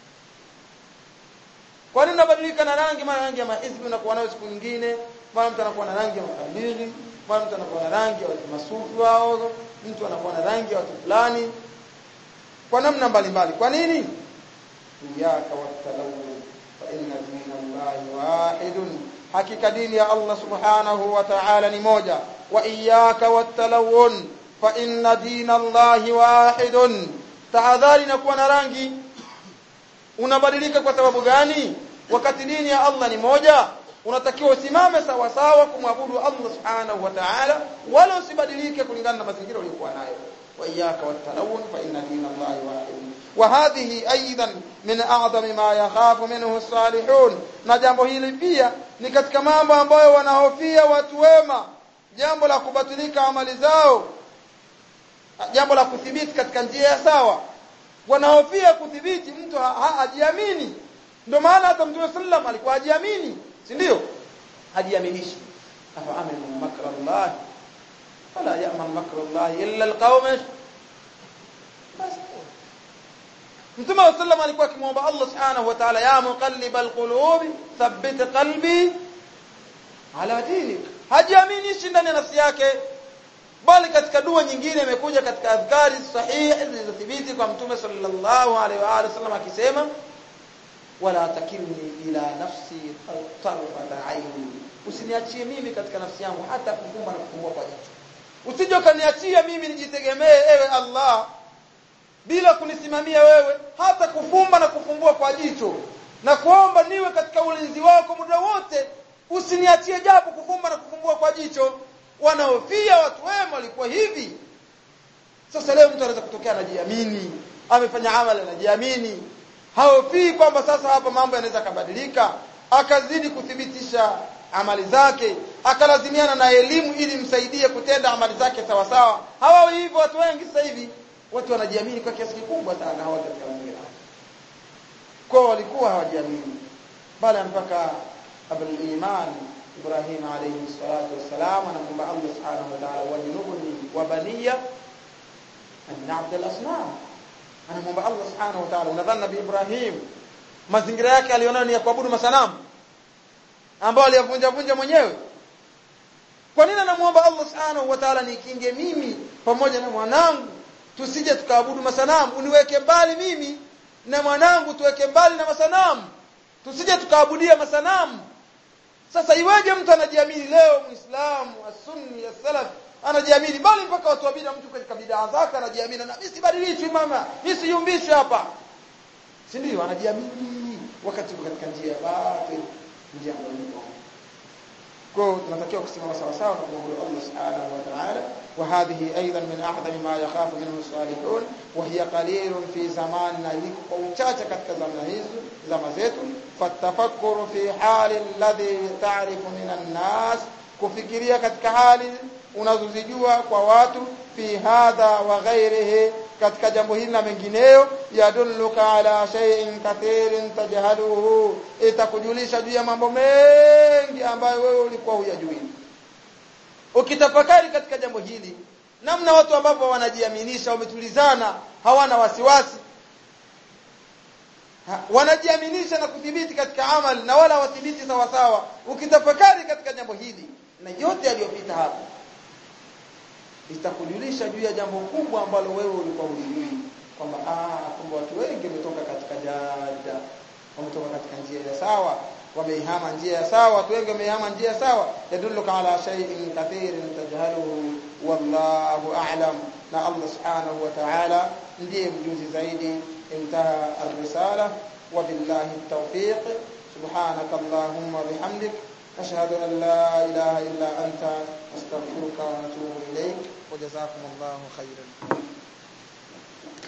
kwa nini unabadilika na rangi mara rangi ya mahizbi unakuwa nayo siku nyingine mara mtu anakuwa na rangi ya makabili mara mtu anakuwa na rangi ya watu masufi wao mtu anakuwa na rangi ya watu fulani kwa namna mbalimbali kwa nini iyyaka watalawun fa inna dina Allahi wahidun hakika dini ya Allah subhanahu wa ta'ala ni moja wa iyyaka watalawun fa inna dina Allahi wahidun tahadhari na kuwa na rangi unabadilika kwa sababu gani wakati dini ya Allah ni moja unatakiwa usimame sawa sawa kumwabudu Allah subhanahu wa ta'ala wala usibadilike kulingana na mazingira uliyokuwa nayo wa iyyaka watalawun fa inna dina Allahi wahid wa hadhihi aidan min a'zami ma yakhafu minhu as-salihun na jambo hili pia ni katika mambo ambayo wanahofia watu wema jambo la kubatilika amali zao jambo la kuthibiti katika njia ya sawa wanahofia kudhibiti mtu hajiamini ndio maana hata mtume sallam alikuwa hajiamini si ndio hajiaminishi afa aminu makra Allah fala ya'man makra Allah illa alqawm Mtume sallam alikuwa akimwomba Allah subhanahu wa ta'ala ya muqallibal qulub thabbit qalbi ala dinik hajiaminishi ndani ya nafsi yake bali katika dua nyingine imekuja katika adhkari sahihi zilizothibiti kwa mtume sallallahu alaihi wa alihi wasallam akisema wala takilni ila nafsi tarfata aini usiniachie mimi katika nafsi yangu hata kufumba na kufumbua kwa jicho usije ukaniachia mimi nijitegemee ewe Allah bila kunisimamia wewe hata kufumba na kufumbua kwa jicho na kuomba niwe katika ulinzi wako muda wote usiniachie japo kufumba na kufumbua kwa jicho wanaofia watu wema walikuwa hivi sasa leo mtu anaweza kutokea anajiamini amefanya amali anajiamini haofii kwamba sasa hapa mambo yanaweza kabadilika akazidi kuthibitisha amali zake akalazimiana na elimu ili msaidie kutenda amali zake sawa sawa hawawi hivyo watu wengi sasa hivi watu wanajiamini kwa kiasi kikubwa sana hawa katika mazingira kwa walikuwa hawajiamini bali mpaka abul iman Ibrahim alayhi salatu wassalam anamwomba Allah subhanahu wa ta'ala wajnubni wa baniya an na'bud al-asnam anamwomba Allah subhanahu wa ta'ala unadhani nabii Ibrahim mazingira yake aliona ni ya kuabudu masanamu ambao aliyavunja vunja mwenyewe kwa nini anamwomba Allah subhanahu wa ta'ala nikinge mimi pamoja na mwanangu tusije tukaabudu masanamu uniweke mbali mimi na mwanangu tuweke mbali na masanamu tusije tukaabudia masanamu sasa iweje mtu anajiamini leo muislamu as-sunni as-salaf anajiamini bali mpaka watu wabida mtu katika bid'a zake anajiamini na mimi sibadilishwi mama mimi siyumbishwi hapa si ndio anajiamini wakati katika njia ya batil njia ya Mungu kwa tunatakiwa kusimama sawa sawa na kumwabudu Allah subhanahu wa ta'ala وهذه أيضا من أعظم ما يخاف منه الصالحون وهي قليل في زماننا ومchache katika zama hizo zama zetu fatafakuru fi hali alladhi ta'rifu min an-nas kufikiria katika hali unazozijua kwa watu fi hadha wa ghairihi katika jambo hili na mengineyo yadulluka ala shay'in kathirin tajhaluhu itakujulisha juu ya mambo mengi ambayo wewe ulikuwa huyajui ukitafakari katika jambo hili namna watu ambao wanajiaminisha wametulizana hawana wasiwasi ha, wanajiaminisha na kudhibiti katika amali na wala wathibiti sawa sawa ukitafakari katika jambo hili na yote yaliyopita hapo itakujulisha juu ya jambo kubwa ambalo wewe ulikuwa ulijui kwamba ah kumbe watu wengi wametoka katika jada wametoka katika njia ya sawa wameihama njia ya sawa watu wengi wameihama njia ya sawa yadulluka ala shay'in kathirin tajhaluhu wallahu a'lam na Allah subhanahu wa ta'ala ndiye mjuzi zaidi intaha ar-risala wa billahi at-tawfiq subhanaka allahumma bihamdik ashhadu an la ilaha illa anta astaghfiruka wa atubu ilayk wa jazakumullahu khairan